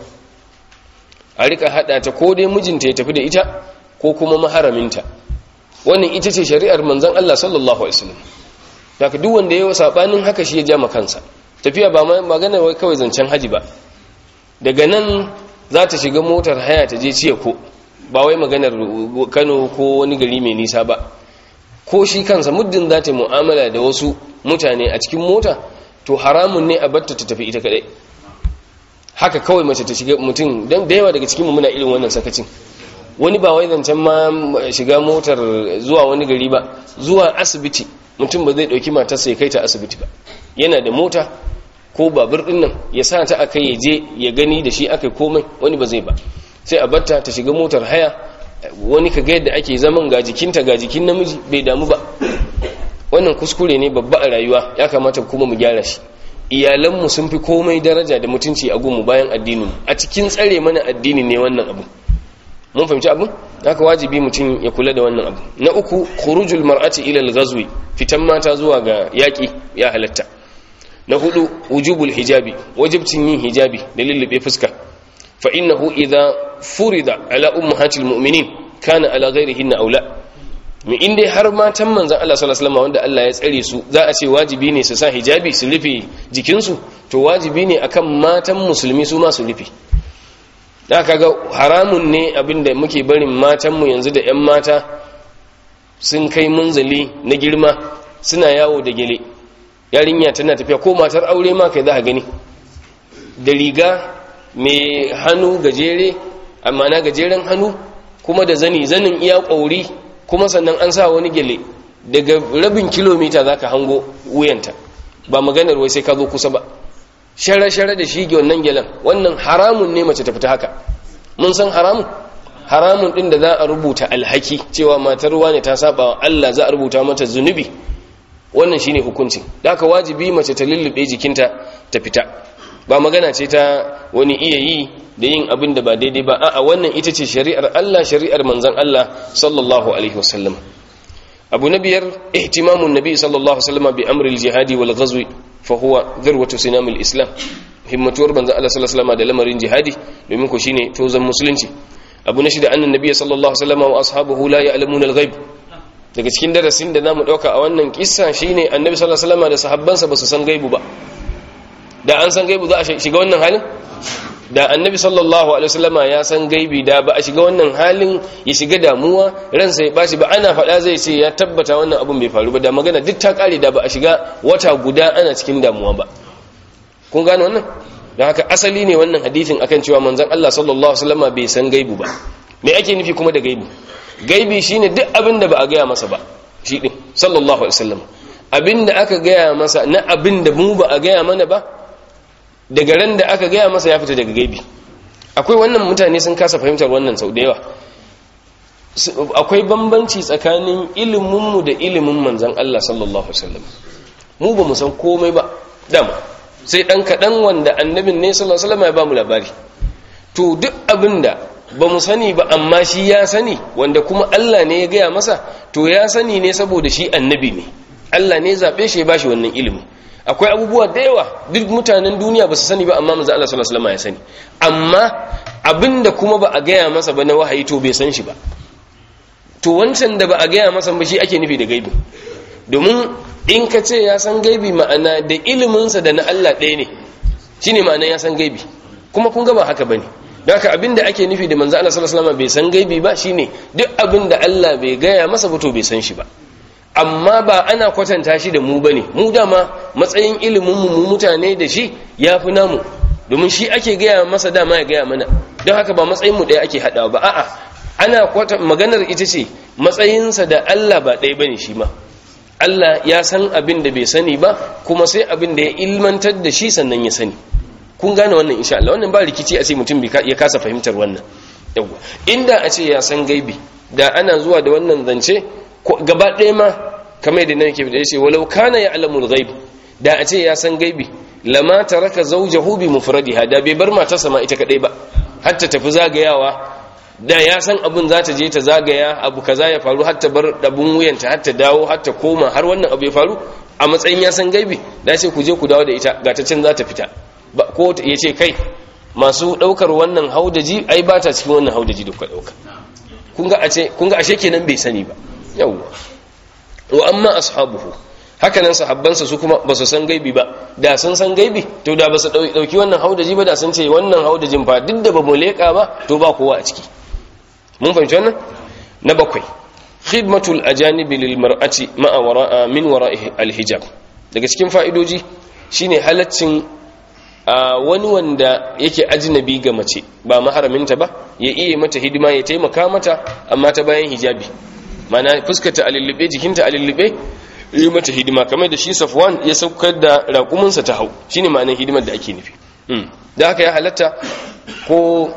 Speaker 1: a rika hada ta ko dai mijinta ya tafi da ita ko kuma maharaminta wannan ita ce shari'ar manzon Allah sallallahu alaihi wasallam daga duk wanda yayi sabanin haka shi ya ja kansa tafiya ba magana wai kawai zancen haji ba daga nan za ta shiga motar haya ta je ciye ko ba wai maganar Kano ko wani gari mai nisa ba ko shi kansa muddin za ta mu'amala da wasu mutane a cikin mota to haramun ne a batta ta tafi ita kadai haka kawai mace ta shiga mutum don da yawa daga cikinmu muna irin wannan sakacin wani ba wai zancen ma shiga motar zuwa wani gari ba zuwa asibiti mutum ba zai dauki matarsa ya kai ta asibiti ba yana da mota ko babur din nan ya sa ta aka ya je ya gani da shi aka komai wani ba zai ba sai a batta ta shiga motar haya wani ka ga yadda ake zaman ga jikinta ga jikin namiji bai damu ba wannan kuskure ne babba a rayuwa ya kamata kuma mu gyara shi iyalanmu sun fi komai daraja da mutunci a gunmu bayan addinin a cikin tsare mana addini ne wannan abu mun fahimci abu haka wajibi mutum ya kula da wannan abu na uku khurujul mar'ati ila al-ghazwi fitan mata zuwa ga yaki ya halatta na hudu wujubul hijabi wajibcin yin hijabi da lullube fuska fa innahu idha furida ala ummahatil mu'minin kana ala ghairihinna aula mu in dai har matan manzan Allah sallallahu alaihi wasallam wanda Allah ya tsare su za a ce wajibi ne su sa hijabi su rufe jikinsu to wajibi ne akan matan musulmi su ma su rufe da kaga haramun ne abinda muke barin matan mu yanzu da ƴan mata sun kai munzali na girma suna yawo da gele yarinya tana tafiya ko matar aure ma kai za ka gani da riga mai hannu gajere amma na gajeren hannu kuma da zani zanin iya ƙauri kuma sannan an sa wani gele daga rabin kilomita za ka hango wuyanta ba maganar wai sai ka zo kusa ba shara-shara da shi wannan gelen wannan haramun ne mace ta fita haka mun san haramun haramun din da za a rubuta alhaki cewa matar ne ta saba wa Allah za a rubuta mata zunubi wannan shine hukuncin da haka wajibi mace ta lullube jikinta ta fita ba magana ce ta wani iya yi da yin abin da ba daidai ba a'a wannan ita ce shari'ar Allah shari'ar manzon Allah sallallahu alaihi wasallam abu na biyar ihtimamun nabi sallallahu alaihi wasallam bi amri al-jihadi wal ghazwi fa huwa dhirwatu sinamil islam himmatuwar manzon Allah sallallahu alaihi wasallam da lamarin jihadi domin ko shine tozan musulunci abu na shida annan nabi sallallahu alaihi wasallam wa ashabuhu la ya'lamuna al-ghaib daga cikin darasin da namu dauka a wannan kissa shine annabi sallallahu alaihi wasallam da sahabbansa ba su san gaibu ba da an san gaibu za a shiga wannan halin da annabi sallallahu alaihi wasallama ya san gaibi da ba a shiga wannan halin ya shiga damuwa ransa ya bashi ba ana faɗa zai ce ya tabbata wannan abun bai faru ba da magana duk ta kare da ba a shiga wata guda ana cikin damuwa ba kun gane wannan don haka asali ne wannan hadisin akan cewa manzon Allah sallallahu alaihi wasallama bai san gaibu ba me ake nufi kuma da gaibi gaibi shine duk abin da ba a gaya masa ba shi din sallallahu alaihi wasallam abin da aka gaya masa na abin da mu ba a gaya mana ba daga ran da aka gaya masa ya fita daga gaibi akwai wannan mutane sun kasa fahimtar wannan sau da yawa akwai bambanci tsakanin iliminmu da ilimin manzan Allah sallallahu Alaihi wasallam mu ba mu san komai ba dama sai ɗan kaɗan wanda annabin ne sallallahu Alaihi wasallam ya ba mu labari to duk abin da ba mu sani ba amma shi ya sani wanda kuma Allah ne ya gaya masa to ya sani ne saboda shi annabi ne Allah ne zaɓe shi ya ba shi wannan ilimin akwai abubuwa da yawa duk mutanen duniya ba su sani ba amma manzo Allah sallallahu alaihi wasallam ya sani amma abinda kuma ba a gaya masa ba na wahayi to bai san shi ba to wancan da ba a gaya masa ba shi ake nufi da gaibi domin in ka ce ya san gaibi ma'ana da iliminsa da na Allah ɗaya ne shine ma'ana ya san gaibi kuma kun ga ba haka bane don haka abinda ake nufi da manzo Allah sallallahu alaihi wasallam bai san gaibi ba shine duk abinda Allah bai gaya masa ba to bai san shi ba amma ba ana kwatanta shi da mu bane mu dama matsayin ilimin mu mutane da shi yafi namu domin shi ake gaya masa dama ya gaya mana don haka ba matsayin mu ɗaya ake haɗawa ba a'a ana kwata maganar ita ce matsayinsa da Allah ba ɗaya bane shi ma Allah ya san abin da bai sani ba kuma sai abin da ya ilmantar da shi sannan ya sani kun gane wannan insha Allah wannan ba rikici a ce mutum ya kasa fahimtar wannan yawa inda a ce ya san gaibi da ana zuwa da wannan zance gaba ɗaya ma kamar da nake da yace walau kana ya'lamul ghaib da a ce ya san gaibi lama taraka zawjahu bi mufradiha da bai bar matarsa ma ita kadai ba har ta tafi zagayawa da ya san abun za ta je ta zagaya abu kaza ya faru har ta bar dabun wuyanta har ta dawo har ta koma har wannan abu ya faru a matsayin ya san gaibi da ce ku je ku dawo da ita ga ta can za ta fita ko ya ce kai masu daukar wannan haudaji ai ba ta cikin wannan haudaji da kuka dauka kun ga ashe kenan bai sani ba yawwa wa amma ashabuhu haka nan sahabbansa su kuma ba su san gaibi ba da sun san gaibi to da ba su dauki wannan haudaji ba da sun ce wannan haudajin fa duk da ba mu leka ba to ba kowa a ciki mun fahimci wannan na bakwai khidmatul ajanibi lil mar'ati ma'a wara'a min wara'i al hijab daga cikin fa'idoji shine halaccin wani wanda yake ajnabi ga mace ba maharaminta ba ya iya mata hidima ya taimaka mata amma ta bayan hijabi mana fuskata a lullube jikinta a lullube yi mata hidima kamar da shi safwan ya saukar da raƙuminsa ta hau shi ne ma'anin hidimar da ake nufi da haka ya halatta ko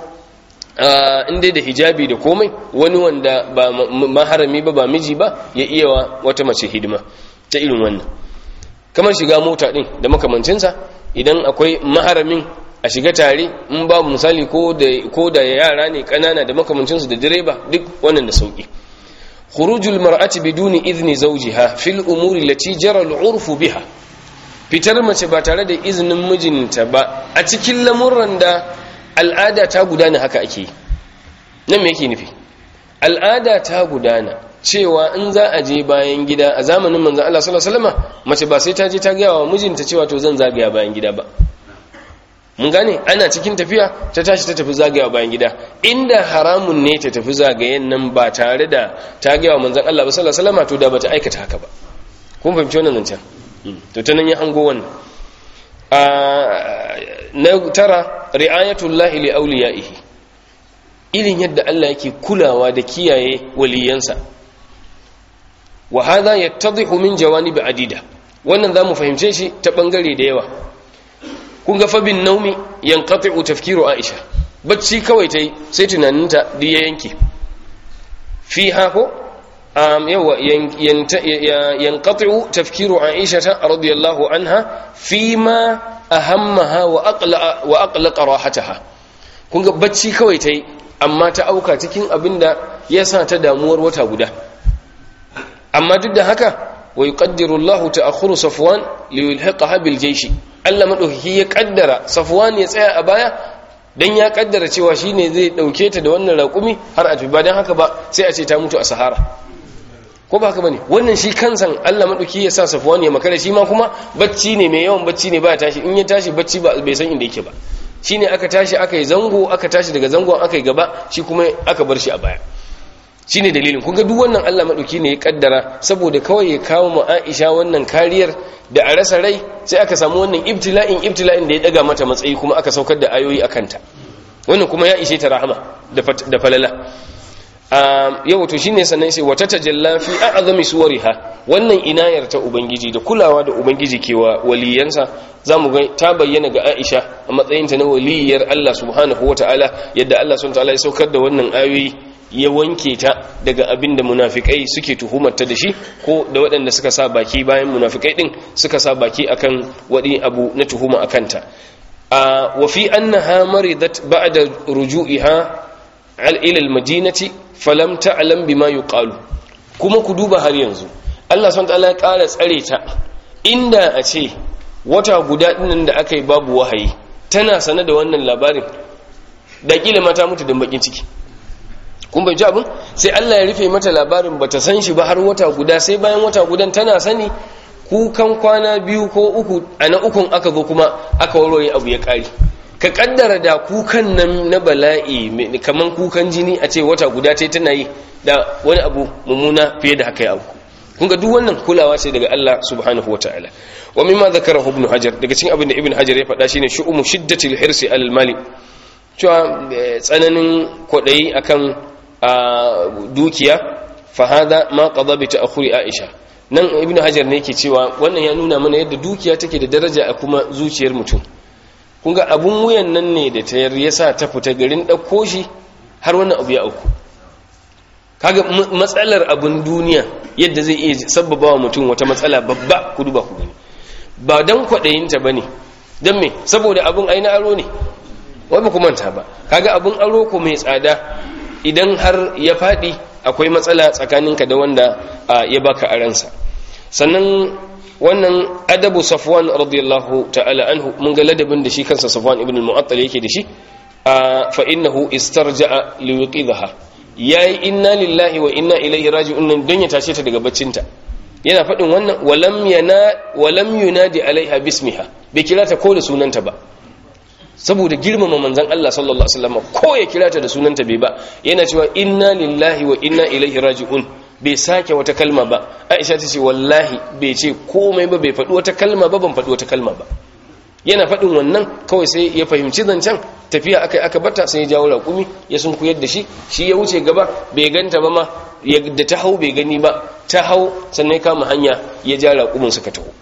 Speaker 1: inda da hijabi da komai wani wanda ba maharami ba ba miji ba ya iya wa wata mace hidima ta irin wannan kamar shiga mota ɗin da makamancinsa idan akwai maharamin a shiga tare in babu misali ko da yara ne ƙanana da makamancinsu da direba duk wannan da sauƙi خروج المرأة بدون إذن زوجها في الأمور التي جرى العرف بها fitar mace ba tare da izinin mijinta ba a cikin lamuran da al'ada ta gudana haka ake nan me yake nufi al'ada ta gudana cewa in za a je bayan gida a zamanin manzon Allah sallallahu alaihi wasallam mace ba sai ta je ta gaya wa mijinta cewa to zan zagaya bayan gida ba mun gane ana cikin tafiya ta tashi ta tafi zagaya bayan gida inda haramun ne ta tafi zagayen nan ba tare da ta gaya wa manzon Allah ba sallallahu alaihi wasallam to da bata aikata haka ba kun fahimci wannan zancen to ta nan ya hango wannan na tara ri'ayatullahi li awliyaihi irin yadda Allah yake kulawa da kiyaye waliyansa wa hadha yattadhihu min jawanib adida wannan zamu fahimce shi ta bangare da yawa kun ga fabin naumi yanqati'u tafkiru aisha bacci kawai tai sai tunaninta duk ya yanke fi hako um yawa yanqati'u tafkiru aisha radiyallahu anha fi ma ahammaha wa aqla wa aqlaqa rahataha kun ga bacci kawai tai amma ta auka cikin abinda ya sa ta damuwar wata guda amma duk da haka wa yuqaddiru Allahu ta'akhkhuru Safwan li yulhiqaha bil jaysh Allah madaukaki ya kaddara Safwan ya tsaya a baya dan ya kaddara cewa shine zai dauke ta da wannan raƙumi har a ba dan haka ba sai a ce ta mutu a Sahara ko ba haka bane wannan shi kansan Allah madauki ya sa Safwan ya makara shi ma kuma bacci ne mai yawan bacci ne ba tashi in ya tashi bacci ba bai san inda yake ba shine aka tashi aka yi zango aka tashi daga zangon aka yi gaba shi kuma aka bar shi a baya shine dalilin kun ga duk wannan Allah madauki ne ya kaddara saboda kawai ya kawo mu Aisha wannan kariyar da a rasa rai sai aka samu wannan ibtila'in ibtila'in da ya daga mata matsayi kuma aka saukar da ayoyi akan ta wannan kuma ya ishe ta rahama da falala yau to shine sannan sai wata tajalla fi a'zami suwariha wannan inayar ta ubangiji da kulawa da ubangiji ke wa waliyansa zamu ga ta bayyana ga Aisha a matsayin ta na waliyar Allah subhanahu wataala yadda Allah subhanahu wataala ya saukar da wannan ayoyi ya wanke ta daga abin da munafikai suke tuhumarta da shi ko da waɗanda suka sa baki bayan munafikai din suka sa baki akan wani abu na tuhuma akanta wa fi annaha maridat ba'da ruju'iha ila al-madinati falam ta'lam bima yuqalu kuma ku duba har yanzu Allah subhanahu wataala ya ƙara tsare ta inda a ce wata guda dinnan da aka yi babu wahayi tana sane da wannan labarin da kila mata mutu da bakin ciki kun bai ji abin sai Allah ya rufe mata labarin bata san shi ba har wata guda sai bayan wata gudan tana sani kukan kwana biyu ko uku a na ukun aka zo kuma aka warware abu ya kare ka kaddara da kukan nan na bala'i kaman kukan jini a ce wata guda ta tana yi da wani abu mummuna fiye da haka ya abu kun ga duk wannan kulawa ce daga Allah subhanahu wataala wa mimma zakarahu ibn hajar daga cikin abin da ibn hajar ya faɗa shine shu'umu shiddatil hirsi alal mali cewa tsananin kwaɗayi akan dukiya fa hada ma qada bi ta'khuri aisha nan ibn hajar ne yake cewa wannan ya nuna mana yadda dukiya take da daraja a kuma zuciyar mutum kun ga abun wuyan nan ne da tayar yasa ta fita garin ɗauko shi har wannan abu ya auku kaga matsalar abun duniya yadda zai iya sabbaba wa mutum wata matsala babba ku duba ku gani ba dan kwaɗayinta ba ne don me saboda abun aina aro ne wai ba ku manta ba kaga abun aro ko mai tsada idan har ya faɗi akwai matsala tsakaninka da wanda ya baka aransa sannan wannan adabu safwan radiyallahu ta'ala anhu mun ga ladabin da shi kansa safwan ibn al-mu'attal yake da shi fa innahu istarja'a li yuqidha yayi inna lillahi wa inna ilaihi raji'un nan don ya tashe ta daga baccinta yana faɗin wannan walam yana walam yunadi alaiha bismiha bai kira ta ko da sunanta ba saboda girmama manzon Allah sallallahu alaihi wasallam ko ya kira ta da sunanta bai ba yana cewa inna lillahi wa inna ilaihi raji'un bai sake wata kalma ba Aisha ta ce wallahi bai ce komai ba bai faɗi wata kalma ba ban faɗi wata kalma ba yana faɗin wannan kawai sai ya fahimci zancen tafiya aka aka bata sai ya jawo raƙumi ya sun kuyar da shi shi ya wuce gaba bai ganta ba ma da ta hau bai gani ba ta hau sannan ya kama hanya ya ja raƙumin suka taho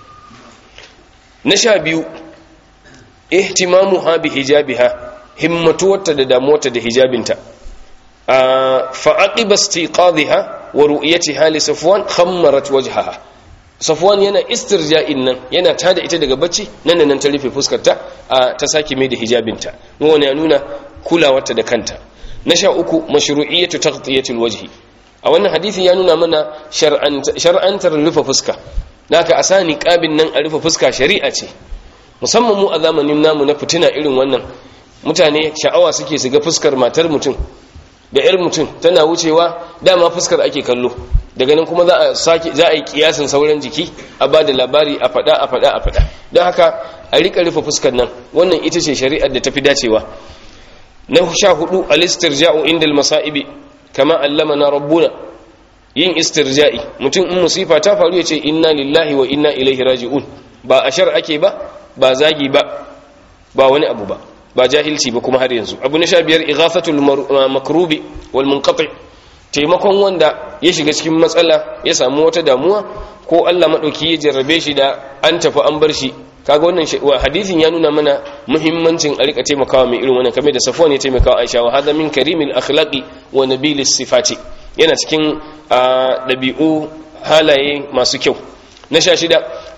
Speaker 1: na sha biyu ihtimamu ha bi hijabiha himmatuwarta da damuwarta da hijabinta fa aqiba istiqadha wa ru'yatiha li safwan khammarat wajhaha safwan yana istirja'in nan yana tada ita daga bacci nan da nan ta rufe fuskarta ta sake mai da hijabinta wannan ya nuna kulawarta da kanta na sha uku mashru'iyyatu taghtiyatil wajhi a wannan hadisi ya nuna mana shar'antar rufe fuska naka asani qabin nan a rufe fuska shari'a ce musamman mu a zamanin namu na fitina irin wannan mutane sha'awa suke su ga fuskar matar mutum da yar mutum tana wucewa dama fuskar ake kallo daga nan kuma za a sake za a yi kiyasin sauran jiki a ba da labari a fada a fada a fada don haka a rika rufe fuskar nan wannan ita ce shari'ar da tafi dacewa na sha hudu al-istirja'u inda al-masa'ibi kama allamana rabbuna yin istirja'i mutum in musifa ta faru ya ce inna lillahi wa inna ilaihi raji'un ba a shar ake ba ba zagi ba ba wani abu ba ba jahilci ba kuma har yanzu abu na sha biyar ighafatul makrubi wal munqati taimakon wanda ya shiga cikin matsala ya samu wata damuwa ko Allah madauki ya jarrabe shi da an tafi an bar shi kaga wannan hadisin ya nuna mana muhimmancin a rika taimakawa mai irin wannan kamar da Safwan ya taimakawa Aisha wa hadha min karimil akhlaqi wa nabilis sifati yana cikin dabi'u halaye masu kyau na sha shida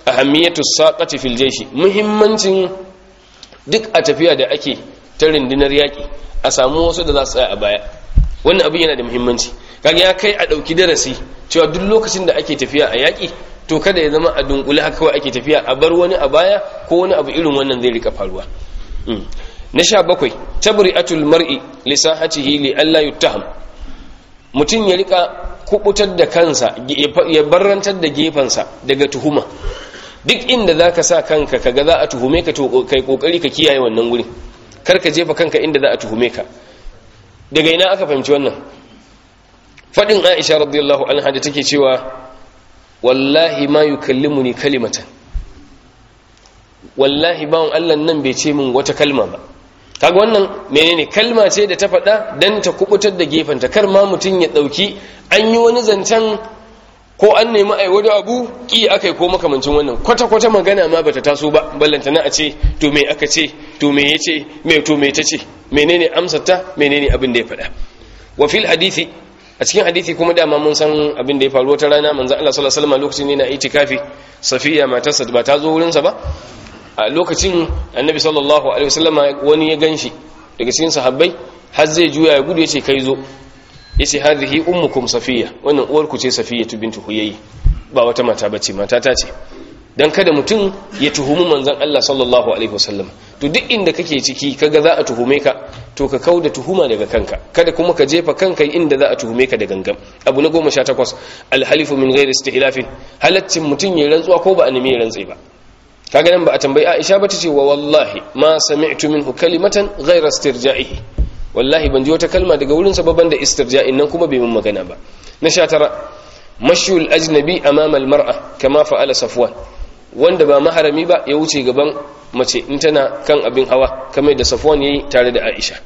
Speaker 1: ahammiyatu saqati fil jayshi muhimmancin duk a tafiya da ake ta rundunar yaki a samu wasu da za su tsaya a baya wannan abin yana da muhimmanci kaga ya kai a dauki darasi cewa duk lokacin da ake tafiya a yaki to kada ya zama a dunkule haka kawai ake tafiya a bar wani a baya ko wani abu irin wannan zai rika faruwa na sha bakwai tabri'atul mar'i li sahatihi li alla yuttaham mutum ya rika kubutar da kansa ya barrantar da gefansa daga tuhuma duk inda zaka sa kanka kaga za a tuhume ka to kai kokari ka kiyaye wannan gurin kar ka jefa kanka inda za a tuhume ka daga ina aka fahimci wannan fadin Aisha radiyallahu anha da take cewa wallahi ma yukallimuni kalimatan wallahi bawon Allah nan bai ce min wata kalma ba kaga wannan menene kalma ce da ta faɗa dan ta kubutar da gefenta kar ma mutum ya ɗauki an yi wani zancen ko an nemi ai wani abu ki akai ko makamancin wannan kwata kwata magana ma bata taso ba ballanta na a ce to me aka ce to me yace me to me tace menene amsar ta menene abin da ya faɗa wa fil hadisi a cikin hadisi kuma dama mun san abin da ya faru wata rana manzo Allah sallallahu alaihi wasallam lokacin ne na itikafi safiya matarsa ba ta zo wurin sa ba a lokacin annabi sallallahu alaihi wasallam wani ya ganshi daga cikin sahabbai har zai juya ya gudu yace kai zo yace hadhihi ummukum safiya wannan uwar ku ce safiya bintu huyayyi ba wata mata bace mata ta ce dan kada mutum ya tuhumi manzon Allah sallallahu alaihi wasallam to duk inda kake ciki kaga za a tuhume ka to ka kauda tuhuma daga kanka kada kuma ka jefa kanka inda za a tuhume ka da gangan abu na 18 alhalifu min ghairi istihlafin halaccin mutum ya rantsuwa ko ba a nemi rantsi ba kaga nan ba a tambayi Aisha ba tace wa wallahi ma sami'tu minhu kalimatan ghayra istirja'ihi wallahi ban ji wata kalma daga wurin sa baban da istirja'in nan kuma bai mun magana ba na 19 mashyul ajnabi amama almar'a kama fa'ala safwan wanda ba maharami ba ya wuce gaban mace in tana kan abin hawa kamar da safwan yayi tare da Aisha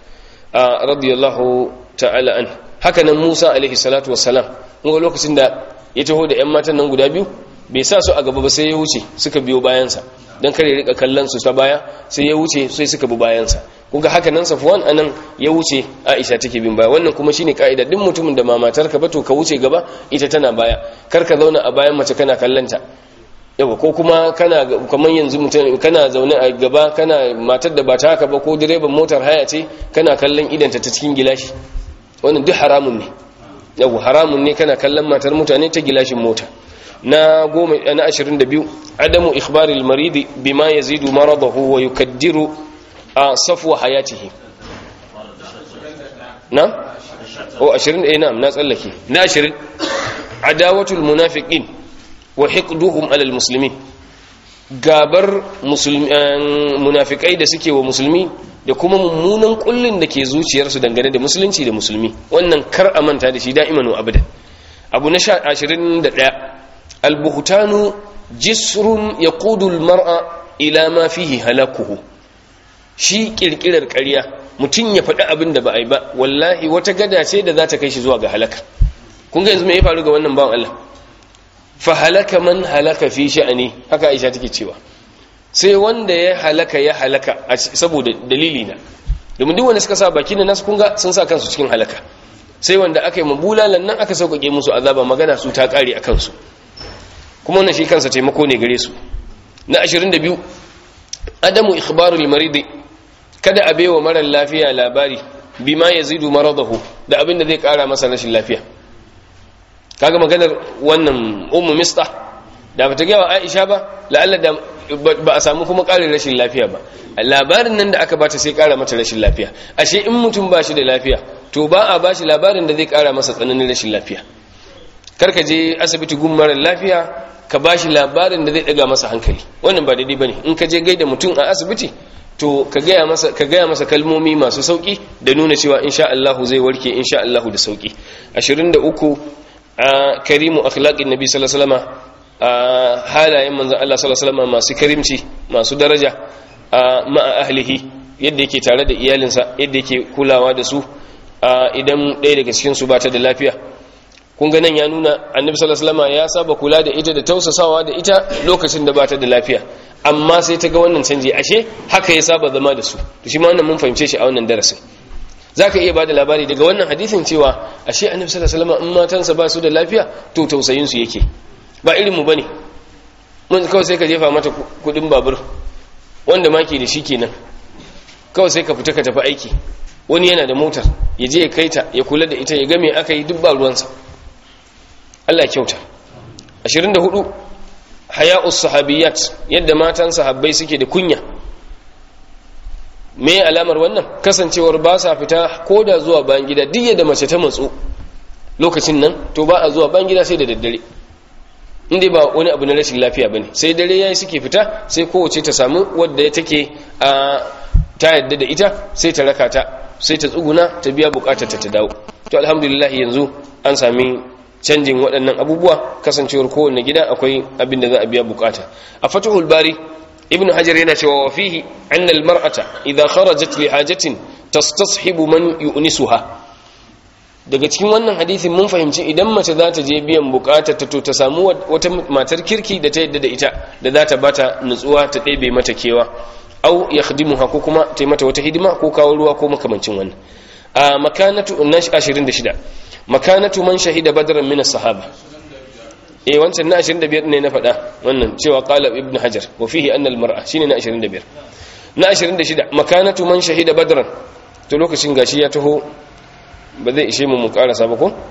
Speaker 1: a radiyallahu ta'ala an haka nan Musa alaihi salatu wassalam mun lokacin da ya taho da ƴan matan nan guda biyu bai sa su a gaba ba sai ya wuce suka biyo bayansa don kare rika kallon su ta baya sai ya wuce sai suka bi bayansa kuga haka nan safwan anan ya wuce aisha take bin baya wannan kuma shine kaida duk mutumin da mamatar ka ba to ka wuce gaba ita tana baya kar ka zauna a bayan mace kana kallanta yawa ko kuma kana kamar yanzu mutum kana zaune a gaba kana matar da ba ta haka ba ko direban motar haya ce kana kallon idanta ta cikin gilashi wannan duk haramun ne yawa haramun ne kana kallon matar mutane ta gilashin mota na goma na ashirin da biyu adamu ikhbaril maridi bima yazidu maradahu wa yukaddiru a safwa hayatihi na o ashirin eh na'am na tsallake na ashirin adawatul munafiqin wa hiqduhum alal muslimin gabar munafikai da suke wa musulmi da kuma mummunan kullun da ke zuciyarsu dangane da musulunci da musulmi wannan kar a manta da shi da'iman wa abadan abu na 21 البهتان جسر يقود المرأة إلى ما فيه هلاكه shi kirkirar ƙarya mutum ya faɗi abin da ba a yi ba wallahi wata gada ce da za ta kai shi zuwa ga halaka kun ga yanzu me ya faru ga wannan bawan Allah fa halaka man halaka fi sha'ani haka Aisha take cewa sai wanda ya halaka ya halaka saboda dalili na domin duk wanda suka sa baki na nasu kun ga sun sa kansu cikin halaka sai wanda aka yi mabulalan nan aka sauƙaƙe musu azaba magana su ta ƙare a kansu kuma wannan shi kansa taimako ne gare su na 22 adamu ikhbarul maridi kada a baiwa marar lafiya labari bima yazidu maradahu da abin da zai kara masa rashin lafiya kaga maganar wannan ummu mistah da bata ga Aisha ba la'alla da ba a samu kuma karin rashin lafiya ba labarin nan da aka bata sai kara mata rashin lafiya ashe in mutum ba shi da lafiya to ba a bashi labarin da zai kara masa tsananin rashin lafiya karka je asibiti gun marar lafiya ka ba shi labarin da zai daga masa hankali wannan ba daidai bane in ka je gaida mutum a asibiti to ka gaya masa ka gaya masa kalmomi masu sauki da nuna cewa insha Allah zai warke insha Allah da sauki 23 a karimu akhlaqin nabi sallallahu alaihi wasallam a halayen manzon Allah sallallahu alaihi wasallam masu karimci masu daraja a ma'a ahlihi yadda yake tare da iyalinsa yadda yake kulawa da su idan ɗaya daga cikin su ba ta da lafiya kun ga nan ya nuna annabi sallallahu alaihi wasallam ya saba kula da ita da tausasawa da ita lokacin da bata da lafiya amma sai ta ga wannan canji ashe haka ya saba zama da su to shi ma wannan mun fahimce shi a wannan darasin zaka iya bada labari daga wannan hadisin cewa ashe annabi sallallahu alaihi wasallam in matansa ba su da lafiya to tausayin su yake ba irin mu bane mun kawai sai ka jefa mata kudin babur wanda ma ke da shi kenan kawai sai ka fita ka tafi aiki wani yana da motar ya je ya kai ta ya kula da ita ya ga me aka yi duk ba ruwansa Allah kyauta 24 haya'us sahabiyat yadda matan sahabbai suke da kunya me alamar wannan kasancewar ba sa fita ko da zuwa bayan gida duk yadda mace ta matsu lokacin nan to ba a zuwa bayan gida sai da daddare inda ba wani abu na rashin lafiya bane sai dare yayi suke fita sai kowace ta samu wadda take a ta yadda da ita sai ta raka ta sai ta tsuguna ta biya bukatar ta ta dawo to alhamdulillah yanzu an sami canjin waɗannan abubuwa kasancewar kowanne gida akwai abin da za a biya bukata a fatuhul bari ibn hajar yana cewa wa fihi anna almar'ata idha kharajat li hajatin tastashibu man yu'nisuha daga cikin wannan hadisin mun fahimci idan mace za ta je biyan bukatar ta to ta samu wata matar kirki da ta yadda da ita da za ta bata nutsuwa ta ɗebe mata kewa au yakhdimuha ko kuma ta mata wata hidima ko kawo ruwa ko makamancin wannan a makanatu 26 makanatu man shahida badran min as-sahaba eh wancan na 25 ne na faɗa wannan cewa qala ibn hajar wa fihi anna al-mar'a shine na 25 na 26 makanatu man shahida badran to lokacin gashi ya taho ba zai ishe mu mu karasa ba ko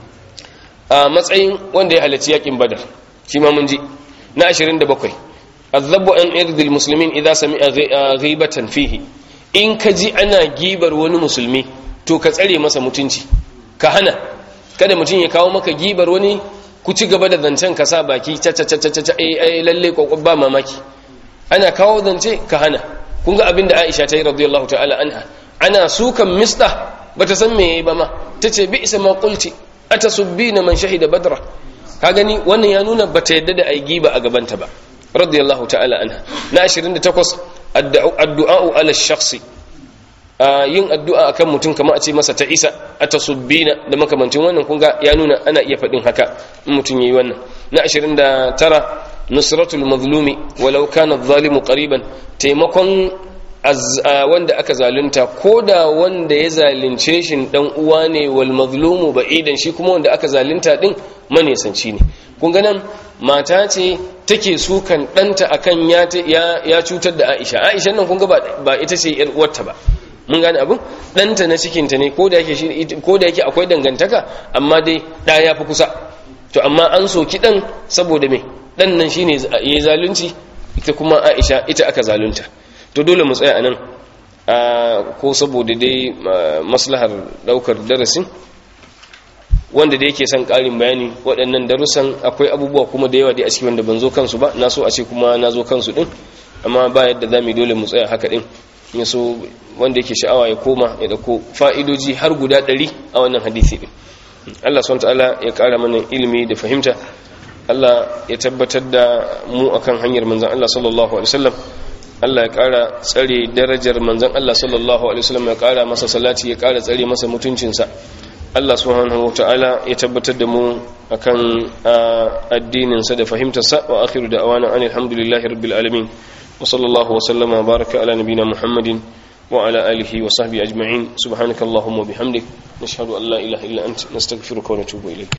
Speaker 1: a matsayin wanda ya halarci yakin badar shi ma mun ji na 27 azzabu an irdil muslimin idza sami'a ghibatan fihi in ka ji ana gibar wani musulmi to ka tsare masa mutunci ka hana kada mutum ya kawo maka gibar wani ku ci gaba da zancen ka sa baki cacacacaca ai lalle kokon ba mamaki ana kawo zance ka hana kun ga abin da Aisha ta yi radiyallahu ta'ala anha ana sukan mista bata san me yayi ba ma tace bi isa ma qulti atasubbina man shahida badra ka gani wannan ya nuna bata yadda da ai giba a gabanta ba radiyallahu ta'ala anha na 28 addu'a ala shakhsi yin addu'a akan mutum kamar a ce masa ta isa a tasubbina da makamancin wannan kunga ya nuna ana iya faɗin haka in mutum yayi wannan na 29 nusratul mazlumi walau kana adh-dhalimu qariban taimakon wanda aka zalunta koda wanda ya zalunce shi dan uwa ne wal mazlumu ba'idan shi kuma wanda aka zalunta din manesanci ne kun ga nan mata ce take sukan ɗanta akan ya cutar da Aisha Aisha nan kun ga ba ita ce yar uwarta ba mun gane abin ɗanta na cikinta ne ko da yake akwai dangantaka amma dai ɗa ya fi kusa to amma an soki ɗan saboda mai ɗan nan shi ne ya yi zalunci ita kuma aisha ita aka zalunta to dole mu tsaya a nan ko saboda dai maslahar ɗaukar darasin wanda da yake son ƙarin bayani waɗannan darussan akwai abubuwa kuma da yawa dai a cikin wanda ban zo kansu ba na so a ce kuma na zo kansu ɗin amma ba yadda za mu dole mu tsaya haka ɗin ya so wanda yake sha'awa ya koma ya dauko fa'idoji har guda ɗari a wannan hadisi ɗin Allah SWT ta'ala ya ƙara mana ilimi da fahimta Allah ya tabbatar da mu akan hanyar manzan Allah sallallahu alaihi wasallam Allah ya ƙara tsare darajar manzan Allah sallallahu alaihi wasallam ya ƙara masa salati ya ƙara tsare masa mutuncinsa Allah subhanahu ta'ala ya tabbatar da mu akan addininsa da fahimtarsa wa akhiru da awana alhamdulillahi rabbil alamin وصلى الله وسلم وبارك على نبينا محمد وعلى آله وصحبه أجمعين سبحانك اللهم وبحمدك نشهد أن لا إله إلا أنت نستغفرك ونتوب إليك